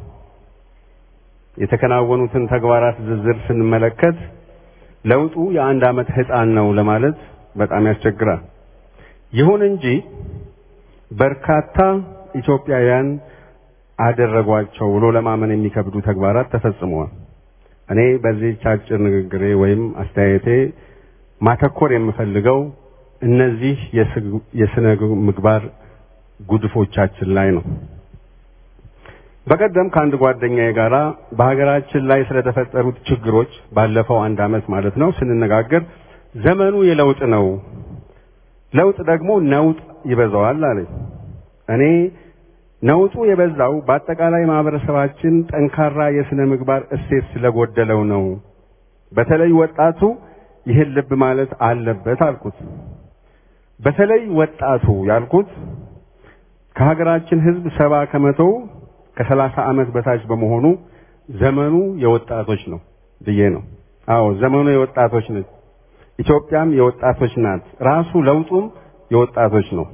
የተከናወኑትን ተግባራት ዝርዝር ስንመለከት ለውጡ የአንድ ዓመት ህፃን ነው ለማለት በጣም ያስቸግራል። ይሁን እንጂ በርካታ ኢትዮጵያውያን አደረጓቸው ብሎ ለማመን የሚከብዱ ተግባራት ተፈጽመዋል። እኔ በዚህች አጭር ንግግሬ ወይም አስተያየቴ ማተኮር የምፈልገው እነዚህ የስነ ምግባር ጉድፎቻችን ላይ ነው። በቀደም ከአንድ ጓደኛዬ ጋራ በሀገራችን ላይ ስለተፈጠሩት ችግሮች ባለፈው አንድ ዓመት ማለት ነው ስንነጋገር ዘመኑ የለውጥ ነው፣ ለውጥ ደግሞ ነውጥ ይበዛዋል አለኝ። እኔ ነውጡ የበዛው በአጠቃላይ ማህበረሰባችን ጠንካራ የስነ ምግባር እሴት ስለጎደለው ነው። በተለይ ወጣቱ ይህን ልብ ማለት አለበት አልኩት። በተለይ ወጣቱ ያልኩት ከሀገራችን ሕዝብ ሰባ ከመቶው ከሰላሳ ዓመት በታች በመሆኑ ዘመኑ የወጣቶች ነው ብዬ ነው። አዎ ዘመኑ የወጣቶች ነው። ኢትዮጵያም የወጣቶች ናት። ራሱ ለውጡም የወጣቶች ነው።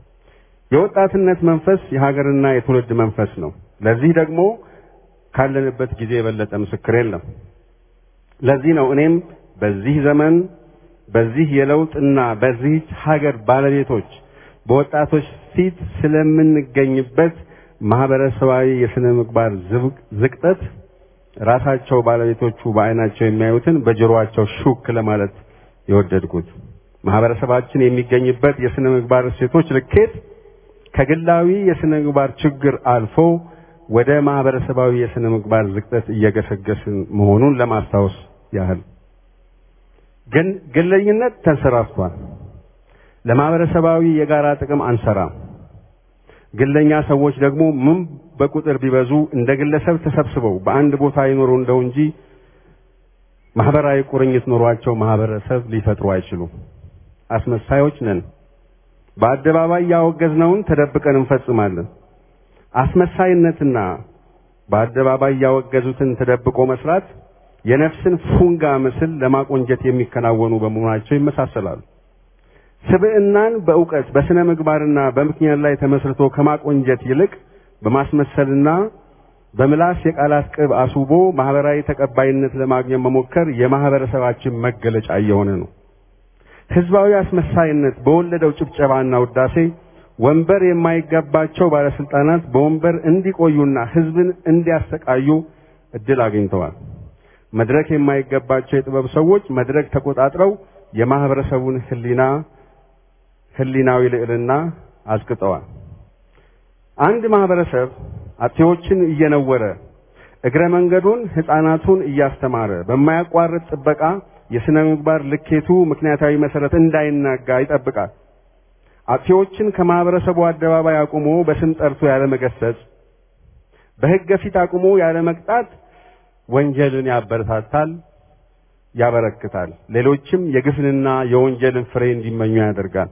የወጣትነት መንፈስ የሀገርና የትውልድ መንፈስ ነው። ለዚህ ደግሞ ካለንበት ጊዜ የበለጠ ምስክር የለም። ለዚህ ነው እኔም በዚህ ዘመን በዚህ የለውጥና በዚህ ሀገር ባለቤቶች በወጣቶች ፊት ስለምንገኝበት ማህበረሰባዊ የስነ ምግባር ዝቅጠት ራሳቸው ባለቤቶቹ በአይናቸው የሚያዩትን በጆሮአቸው ሹክ ለማለት የወደድኩት ማህበረሰባችን የሚገኝበት የስነ ምግባር እሴቶች ልኬት ከግላዊ የስነ ምግባር ችግር አልፎ ወደ ማህበረሰባዊ የስነ ምግባር ዝቅጠት እየገሰገስን መሆኑን ለማስታወስ ያህል ግን ግለኝነት ተንሰራፍቷል። ለማህበረሰባዊ የጋራ ጥቅም አንሰራም። ግለኛ ሰዎች ደግሞ ምን በቁጥር ቢበዙ እንደ ግለሰብ ተሰብስበው በአንድ ቦታ ይኖሩ እንደው እንጂ ማህበራዊ ቁርኝት ኖሯቸው ማህበረሰብ ሊፈጥሩ አይችሉም። አስመሳዮች ነን። በአደባባይ ያወገዝነውን ተደብቀን እንፈጽማለን። አስመሳይነትና በአደባባይ ያወገዙትን ተደብቆ መስራት የነፍስን ፉንጋ ምስል ለማቆንጀት የሚከናወኑ በመሆናቸው ይመሳሰላሉ። ስብዕናን በእውቀት በስነ ምግባርና በምክንያት ላይ ተመስርቶ ከማቆንጀት ይልቅ በማስመሰልና በምላስ የቃላት ቅብ አስውቦ ማህበራዊ ተቀባይነት ለማግኘት መሞከር የማህበረሰባችን መገለጫ እየሆነ ነው። ህዝባዊ አስመሳይነት በወለደው ጭብጨባና ውዳሴ ወንበር የማይገባቸው ባለስልጣናት በወንበር እንዲቆዩና ህዝብን እንዲያሰቃዩ እድል አግኝተዋል። መድረክ የማይገባቸው የጥበብ ሰዎች መድረክ ተቆጣጥረው የማህበረሰቡን ህሊና ህሊናዊ ልዕልና አዝቅጠዋል። አንድ ማህበረሰብ አጥፊዎችን እየነወረ እግረ መንገዱን ህፃናቱን እያስተማረ በማያቋርጥ ጥበቃ የስነ ምግባር ልኬቱ ምክንያታዊ መሰረት እንዳይናጋ ይጠብቃል። አጥፊዎችን ከማህበረሰቡ አደባባይ አቁሞ በስም ጠርቶ ያለ መገሰጽ፣ በህገ ፊት አቁሞ ያለ መቅጣት ወንጀልን ያበረታታል፣ ያበረክታል። ሌሎችም የግፍንና የወንጀልን ፍሬ እንዲመኙ ያደርጋል።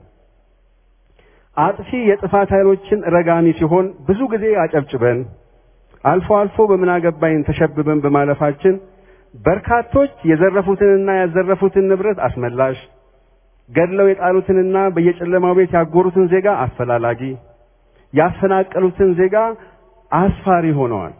አጥፊ የጥፋት ኃይሎችን ረጋሚ ሲሆን ብዙ ጊዜ አጨብጭበን አልፎ አልፎ በምን አገባኝ ተሸብበን በማለፋችን በርካቶች የዘረፉትንና ያዘረፉትን ንብረት አስመላሽ፣ ገድለው የጣሉትንና በየጨለማው ቤት ያጎሩትን ዜጋ አፈላላጊ፣ ያፈናቀሉትን ዜጋ አስፋሪ ሆነዋል።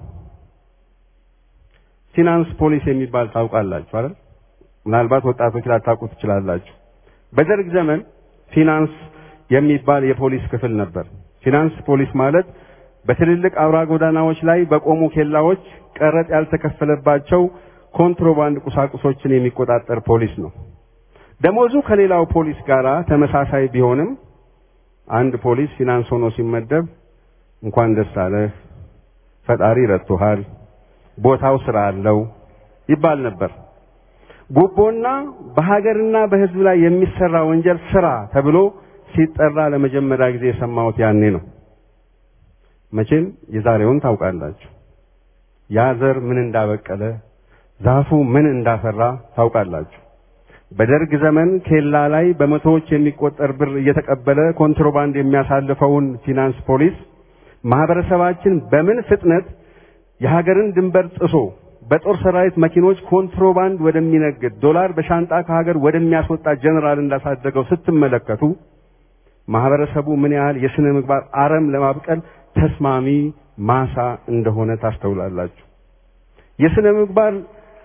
ፊናንስ ፖሊስ የሚባል ታውቃላችሁ አይደል? ምናልባት ወጣቶች ላታውቁ ትችላላችሁ። በደርግ ዘመን ፊናንስ የሚባል የፖሊስ ክፍል ነበር። ፊናንስ ፖሊስ ማለት በትልልቅ አውራ ጎዳናዎች ላይ በቆሙ ኬላዎች ቀረጥ ያልተከፈለባቸው ኮንትሮባንድ ቁሳቁሶችን የሚቆጣጠር ፖሊስ ነው። ደሞዙ ከሌላው ፖሊስ ጋር ተመሳሳይ ቢሆንም አንድ ፖሊስ ፊናንስ ሆኖ ሲመደብ እንኳን ደስ አለህ፣ ፈጣሪ ረድቶሃል፣ ቦታው ስራ አለው ይባል ነበር። ጉቦና በሀገርና በሕዝብ ላይ የሚሰራ ወንጀል ስራ ተብሎ ሲጠራ ለመጀመሪያ ጊዜ የሰማሁት ያኔ ነው። መቼም የዛሬውን ታውቃላችሁ። ያ ዘር ምን እንዳበቀለ ዛፉ ምን እንዳፈራ ታውቃላችሁ። በደርግ ዘመን ኬላ ላይ በመቶዎች የሚቆጠር ብር እየተቀበለ ኮንትሮባንድ የሚያሳልፈውን ፊናንስ ፖሊስ ማህበረሰባችን በምን ፍጥነት የሀገርን ድንበር ጥሶ በጦር ሰራዊት መኪኖች ኮንትሮባንድ ወደሚነግድ ዶላር በሻንጣ ከሀገር ወደሚያስወጣ ጀነራል እንዳሳደገው ስትመለከቱ ማህበረሰቡ ምን ያህል የስነ ምግባር አረም ለማብቀል ተስማሚ ማሳ እንደሆነ ታስተውላላችሁ። የስነ ምግባር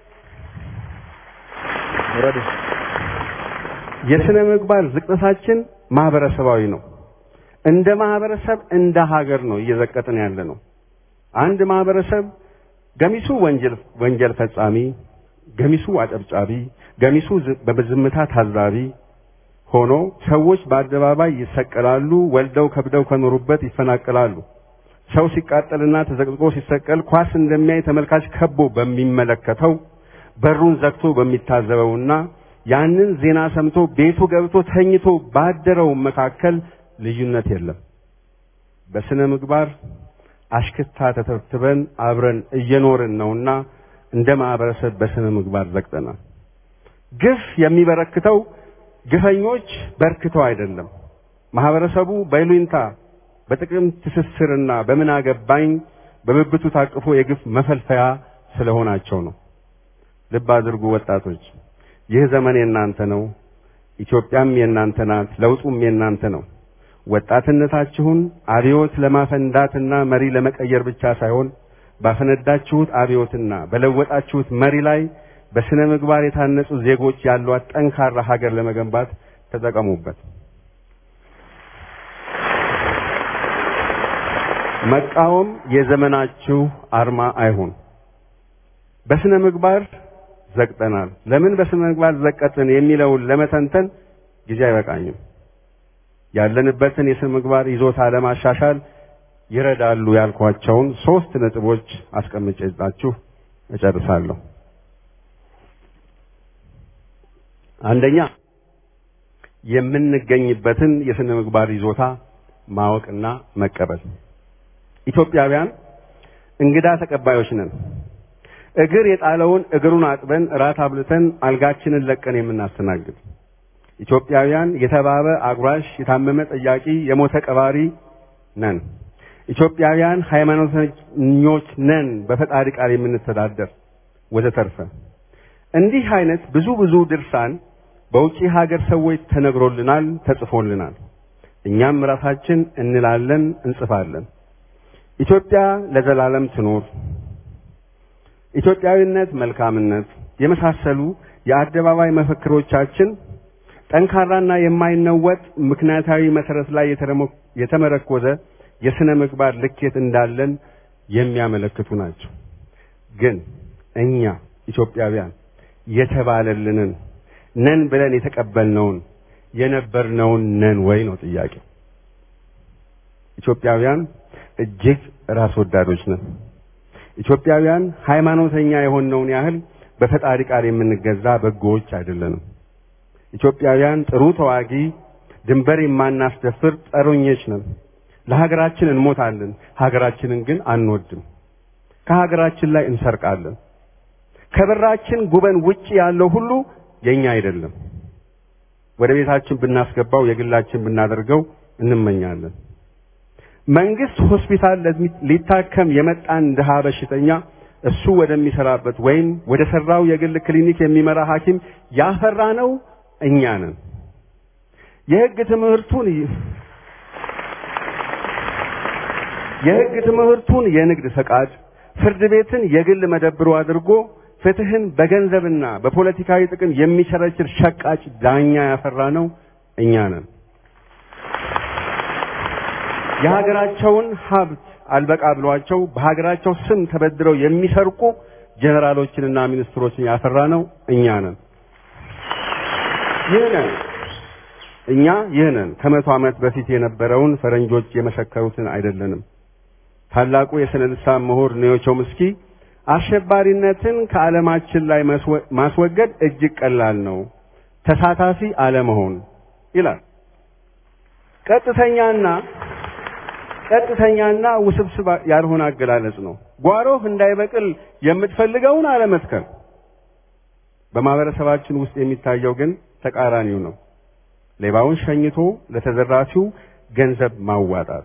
የስነ ምግባር ዝቅጠታችን ማህበረሰባዊ ነው። እንደ ማህበረሰብ እንደ ሀገር ነው እየዘቀጥን ያለ ነው። አንድ ማህበረሰብ ገሚሱ ወንጀል ወንጀል ፈጻሚ፣ ገሚሱ አጨብጫቢ፣ ገሚሱ በዝምታ ታዛቢ ሆኖ ሰዎች በአደባባይ ይሰቀላሉ፣ ወልደው ከብደው ከኖሩበት ይፈናቀላሉ። ሰው ሲቃጠልና ተዘቅዝቆ ሲሰቀል ኳስ እንደሚያይ ተመልካች ከቦ በሚመለከተው በሩን ዘግቶ በሚታዘበውና ያንን ዜና ሰምቶ ቤቱ ገብቶ ተኝቶ ባደረው መካከል ልዩነት የለም። በስነ ምግባር አሽክታ ተተብትበን አብረን እየኖርን ነውና እንደ ማህበረሰብ በስነ ምግባር ዘግጠናል። ግፍ የሚበረክተው ግፈኞች በርክተው አይደለም። ማህበረሰቡ በይሉኝታ በጥቅም ትስስርና በምን አገባኝ በብብቱ ታቅፎ የግፍ መፈልፈያ ስለሆናቸው ነው። ልብ አድርጉ ወጣቶች፣ ይህ ዘመን የእናንተ ነው። ኢትዮጵያም የእናንተ ናት። ለውጡም የእናንተ ነው። ወጣትነታችሁን አብዮት ለማፈንዳትና መሪ ለመቀየር ብቻ ሳይሆን ባፈነዳችሁት አብዮትና በለወጣችሁት መሪ ላይ በስነ ምግባር የታነጹ ዜጎች ያሏት ጠንካራ ሀገር ለመገንባት ተጠቀሙበት። መቃወም የዘመናችሁ አርማ አይሁን። በስነ ምግባር ዘግጠናል። ለምን በስነ ምግባር ዘቀጥን የሚለውን ለመተንተን ጊዜ አይበቃኝም። ያለንበትን የስነ ምግባር ይዞታ ለማሻሻል ይረዳሉ ያልኳቸውን ሶስት ነጥቦች አስቀምጬላችሁ እጨርሳለሁ። አንደኛ የምንገኝበትን የስነ ምግባር ይዞታ ማወቅና መቀበል። ኢትዮጵያውያን እንግዳ ተቀባዮች ነን። እግር የጣለውን እግሩን አጥበን እራት አብልተን አልጋችንን ለቀን የምናስተናግድ ኢትዮጵያውያን የተባበ አጉራሽ፣ የታመመ ጠያቂ፣ የሞተ ቀባሪ ነን። ኢትዮጵያውያን ሃይማኖተኞች ነን፣ በፈጣሪ ቃል የምንተዳደር ወዘተርፈ። እንዲህ አይነት ብዙ ብዙ ድርሳን በውጪ ሀገር ሰዎች ተነግሮልናል፣ ተጽፎልናል። እኛም ራሳችን እንላለን፣ እንጽፋለን። ኢትዮጵያ ለዘላለም ትኖር፣ ኢትዮጵያዊነት መልካምነት የመሳሰሉ የአደባባይ መፈክሮቻችን ጠንካራና የማይነወጥ ምክንያታዊ መሰረት ላይ የተመረኮዘ የስነ ምግባር ልኬት እንዳለን የሚያመለክቱ ናቸው። ግን እኛ ኢትዮጵያውያን የተባለልንን ነን ብለን የተቀበልነውን የነበርነውን ነን ወይ ነው ጥያቄው። ኢትዮጵያውያን እጅግ ራስ ወዳዶች ነን። ኢትዮጵያውያን ሃይማኖተኛ የሆነውን ያህል በፈጣሪ ቃል የምንገዛ በጎዎች አይደለንም። ኢትዮጵያውያን ጥሩ ተዋጊ፣ ድንበር የማናስደፍር ጸሮኞች ነን። ለሀገራችን እንሞታለን፣ ሀገራችንን ግን አንወድም። ከሀገራችን ላይ እንሰርቃለን። ከበራችን ጉበን ውጪ ያለው ሁሉ የኛ አይደለም። ወደ ቤታችን ብናስገባው የግላችን ብናደርገው እንመኛለን። መንግስት ሆስፒታል ሊታከም የመጣን ድሃ በሽተኛ እሱ ወደሚሰራበት ወይም ወደ ሰራው የግል ክሊኒክ የሚመራ ሐኪም ያፈራ ነው እኛ ነን። የህግ ትምህርቱን የህግ ትምህርቱን የንግድ ፈቃድ፣ ፍርድ ቤትን የግል መደብሩ አድርጎ ፍትህን በገንዘብና በፖለቲካዊ ጥቅም የሚቸረችር ሸቃጭ ዳኛ ያፈራ ነው እኛ ነን። የሀገራቸውን ሀብት አልበቃ ብሏቸው በሀገራቸው ስም ተበድረው የሚሰርቁ ጀነራሎችንና ሚኒስትሮችን ያፈራ ነው እኛ ነን። ይህ ነን እኛ ይህ ነን። ከመቶ ዓመት በፊት የነበረውን ፈረንጆች የመሰከሩትን አይደለንም። ታላቁ የስነ ልሳን ምሁር ኒዮ ቾምስኪ አሸባሪነትን ከዓለማችን ላይ ማስወገድ እጅግ ቀላል ነው፣ ተሳታፊ አለመሆን ይላል። ቀጥተኛና ቀጥተኛና ውስብስብ ያልሆነ አገላለጽ ነው። ጓሮህ እንዳይበቅል የምትፈልገውን አለመትከል፣ በማህበረሰባችን ውስጥ የሚታየው ግን ተቃራኒው ነው። ሌባውን ሸኝቶ ለተዘራፊው ገንዘብ ማዋጣት፣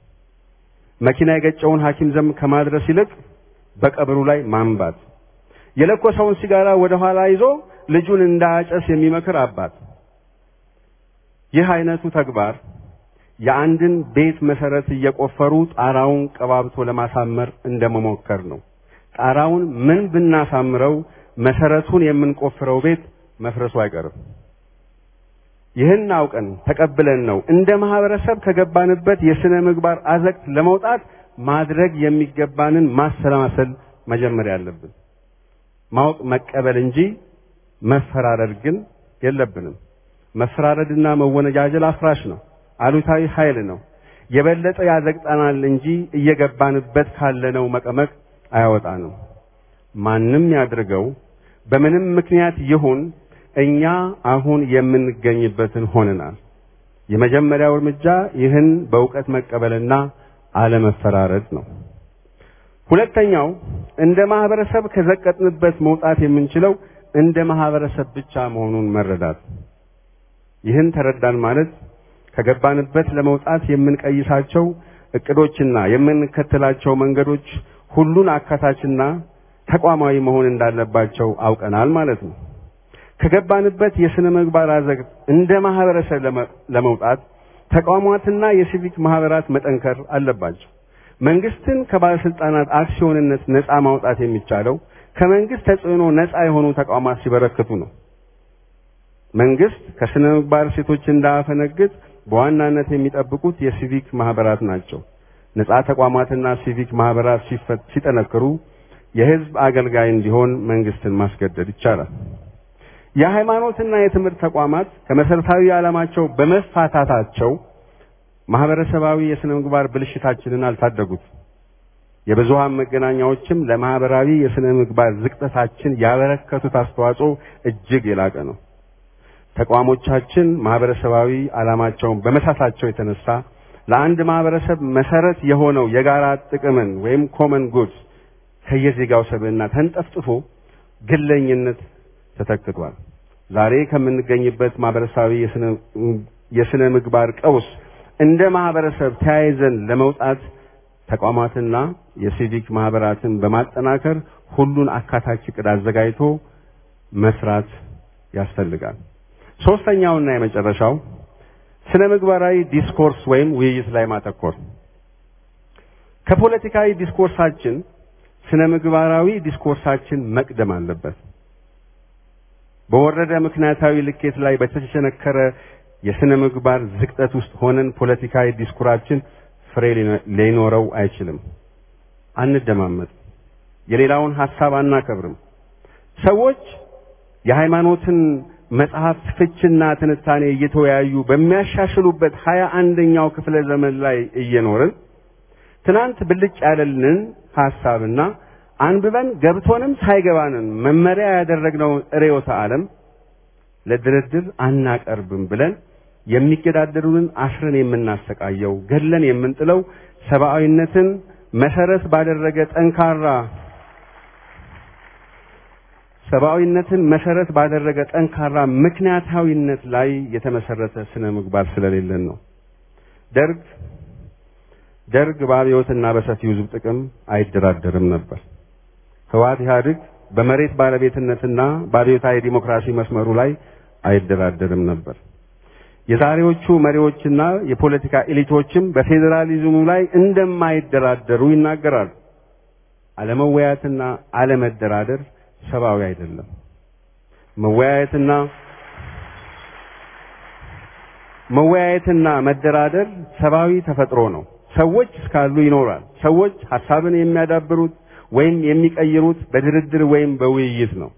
መኪና የገጨውን ሐኪም ዘንድ ከማድረስ ይልቅ በቀብሩ ላይ ማንባት፣ የለኮሰውን ሲጋራ ወደ ኋላ ይዞ ልጁን እንዳያጨስ የሚመክር አባት። ይህ አይነቱ ተግባር የአንድን ቤት መሰረት እየቆፈሩ ጣራውን ቀባብቶ ለማሳመር እንደመሞከር ነው። ጣራውን ምን ብናሳምረው መሰረቱን የምንቆፍረው ቤት መፍረሱ አይቀርም። ይህን አውቀን ተቀብለን ነው እንደ ማህበረሰብ ከገባንበት የስነ ምግባር አዘቅት ለመውጣት ማድረግ የሚገባንን ማሰላሰል መጀመሪያ ያለብን። ማወቅ መቀበል እንጂ መፈራረድ ግን የለብንም። መፈራረድና መወነጃጀል አፍራሽ ነው፣ አሉታዊ ኃይል ነው። የበለጠ ያዘግጠናል እንጂ እየገባንበት ካለነው መቀመቅ አያወጣንም። ማንም ያድርገው በምንም ምክንያት ይሁን እኛ አሁን የምንገኝበትን ሆነናል። የመጀመሪያው እርምጃ ይህን በእውቀት መቀበልና አለመፈራረድ ነው። ሁለተኛው እንደ ማህበረሰብ ከዘቀጥንበት መውጣት የምንችለው እንደ ማህበረሰብ ብቻ መሆኑን መረዳት። ይህን ተረዳን ማለት ከገባንበት ለመውጣት የምንቀይሳቸው እቅዶችና የምንከተላቸው መንገዶች ሁሉን አካታችና ተቋማዊ መሆን እንዳለባቸው አውቀናል ማለት ነው። ከገባንበት የስነ ምግባር አዘቅት እንደ ማህበረሰብ ለመውጣት ተቋማትና የሲቪክ ማህበራት መጠንከር አለባቸው። መንግስትን ከባለስልጣናት አክሲዮንነት ነፃ ማውጣት የሚቻለው ከመንግስት ተጽዕኖ ነፃ የሆኑ ተቋማት ሲበረክቱ ነው። መንግስት ከስነ ምግባር ሴቶች እንዳያፈነግጥ በዋናነት የሚጠብቁት የሲቪክ ማህበራት ናቸው። ነፃ ተቋማትና ሲቪክ ማህበራት ሲጠነክሩ የህዝብ አገልጋይ እንዲሆን መንግስትን ማስገደድ ይቻላል። የሃይማኖትና የትምህርት ተቋማት ከመሰረታዊ ዓላማቸው በመፋታታቸው ማህበረሰባዊ የስነ ምግባር ብልሽታችንን አልታደጉት። የብዙሃን መገናኛዎችም ለማህበራዊ የስነ ምግባር ዝቅጠታችን ያበረከቱት አስተዋጽኦ እጅግ የላቀ ነው። ተቋሞቻችን ማህበረሰባዊ ዓላማቸውን በመሳታቸው የተነሳ ለአንድ ማህበረሰብ መሰረት የሆነው የጋራ ጥቅምን ወይም ኮመን ጉድስ ከየዜጋው ሰብዕና ተንጠፍጥፎ ግለኝነት ተተክቷል። ዛሬ ከምንገኝበት ማህበረሰባዊ የስነ ምግባር ቀውስ እንደ ማህበረሰብ ተያይዘን ለመውጣት ተቋማትና የሲቪክ ማህበራትን በማጠናከር ሁሉን አካታች ዕቅድ አዘጋጅቶ መስራት ያስፈልጋል። ሶስተኛውና የመጨረሻው ስነ ምግባራዊ ዲስኮርስ ወይም ውይይት ላይ ማተኮር ከፖለቲካዊ ዲስኮርሳችን ስነ ምግባራዊ ዲስኮርሳችን መቅደም አለበት። በወረደ ምክንያታዊ ልኬት ላይ በተቸነከረ የስነ ምግባር ዝቅጠት ውስጥ ሆነን ፖለቲካዊ ዲስኩራችን ፍሬ ሊኖረው አይችልም። አንደማመጥ፣ የሌላውን ሐሳብ አናከብርም። ሰዎች የሃይማኖትን መጽሐፍት ፍችና ትንታኔ እየተወያዩ በሚያሻሽሉበት ሀያ አንደኛው ክፍለ ዘመን ላይ እየኖርን ትናንት ብልጭ ያለልን ሐሳብና አንብበን ገብቶንም ሳይገባንን መመሪያ ያደረግነውን ርዕዮተ ዓለም ለድርድር አናቀርብም ብለን የሚገዳደሩንን አስረን የምናሰቃየው ገድለን የምንጥለው ሰብአዊነትን መሰረት ባደረገ ጠንካራ ሰብአዊነትን መሰረት ባደረገ ጠንካራ ምክንያታዊነት ላይ የተመሰረተ ስነ ምግባር ስለሌለን ነው። ደርግ ደርግ በአብዮትና በሰፊው ሕዝብ ጥቅም አይደራደርም ነበር። ህወሓት ኢህአዴግ በመሬት ባለቤትነትና በአብዮታዊ ዲሞክራሲ መስመሩ ላይ አይደራደርም ነበር። የዛሬዎቹ መሪዎችና የፖለቲካ ኤሊቶችም በፌዴራሊዝሙ ላይ እንደማይደራደሩ ይናገራሉ። አለመወያየትና አለመደራደር ሰብአዊ አይደለም። መወያየትና መወያየትና መደራደር ሰብአዊ ተፈጥሮ ነው። ሰዎች እስካሉ ይኖራል። ሰዎች ሐሳብን የሚያዳብሩት ወይም የሚቀይሩት በድርድር ወይም በውይይት ነው።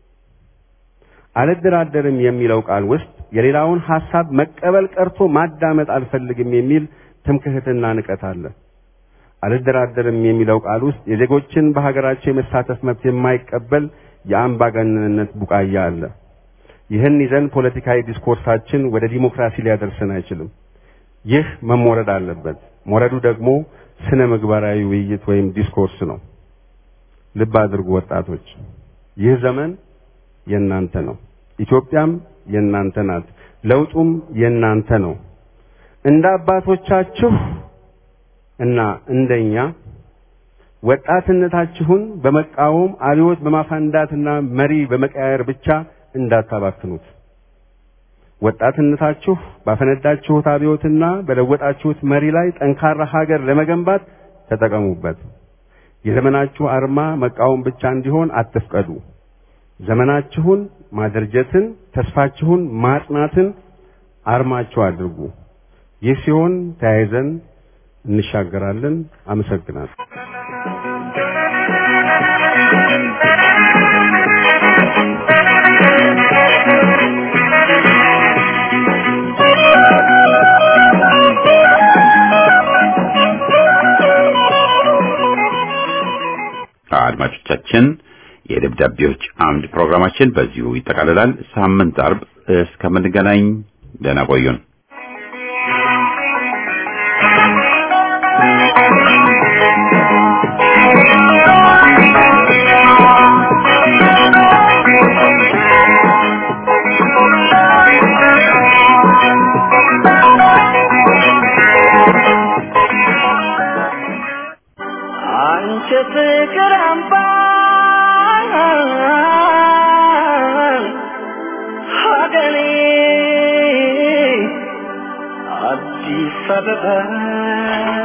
አልደራደርም የሚለው ቃል ውስጥ የሌላውን ሐሳብ መቀበል ቀርቶ ማዳመጥ አልፈልግም የሚል ትምክህትና ንቀት አለ። አልደራደርም የሚለው ቃል ውስጥ የዜጎችን በሀገራቸው የመሳተፍ መብት የማይቀበል የአምባገነንነት ቡቃያ አለ። ይህን ይዘን ፖለቲካዊ ዲስኮርሳችን ወደ ዲሞክራሲ ሊያደርሰን አይችልም። ይህ መሞረድ አለበት። ሞረዱ ደግሞ ስነ ምግባራዊ ውይይት ወይም ዲስኮርስ ነው። ልብ አድርጉ ወጣቶች፣ ይህ ዘመን የእናንተ ነው። ኢትዮጵያም የእናንተ ናት። ለውጡም የእናንተ ነው። እንደ አባቶቻችሁ እና እንደኛ ወጣትነታችሁን በመቃወም አብዮት በማፋንዳትና መሪ በመቀያየር ብቻ እንዳታባክኑት። ወጣትነታችሁ ባፈነዳችሁት አብዮትና በለወጣችሁት መሪ ላይ ጠንካራ ሀገር ለመገንባት ተጠቀሙበት። የዘመናችሁ አርማ መቃወም ብቻ እንዲሆን አትፍቀዱ። ዘመናችሁን ማደርጀትን፣ ተስፋችሁን ማጽናትን አርማችሁ አድርጉ። ይህ ሲሆን ተያይዘን እንሻገራለን። አመሰግናለሁ። አድማጮቻችን የደብዳቤዎች አምድ ፕሮግራማችን በዚሁ ይጠቃልላል። ሳምንት አርብ እስከምንገናኝ ደህና ቆዩን። አንቺ ፍቅር አምባ ሀገሬ አዲስ አበባ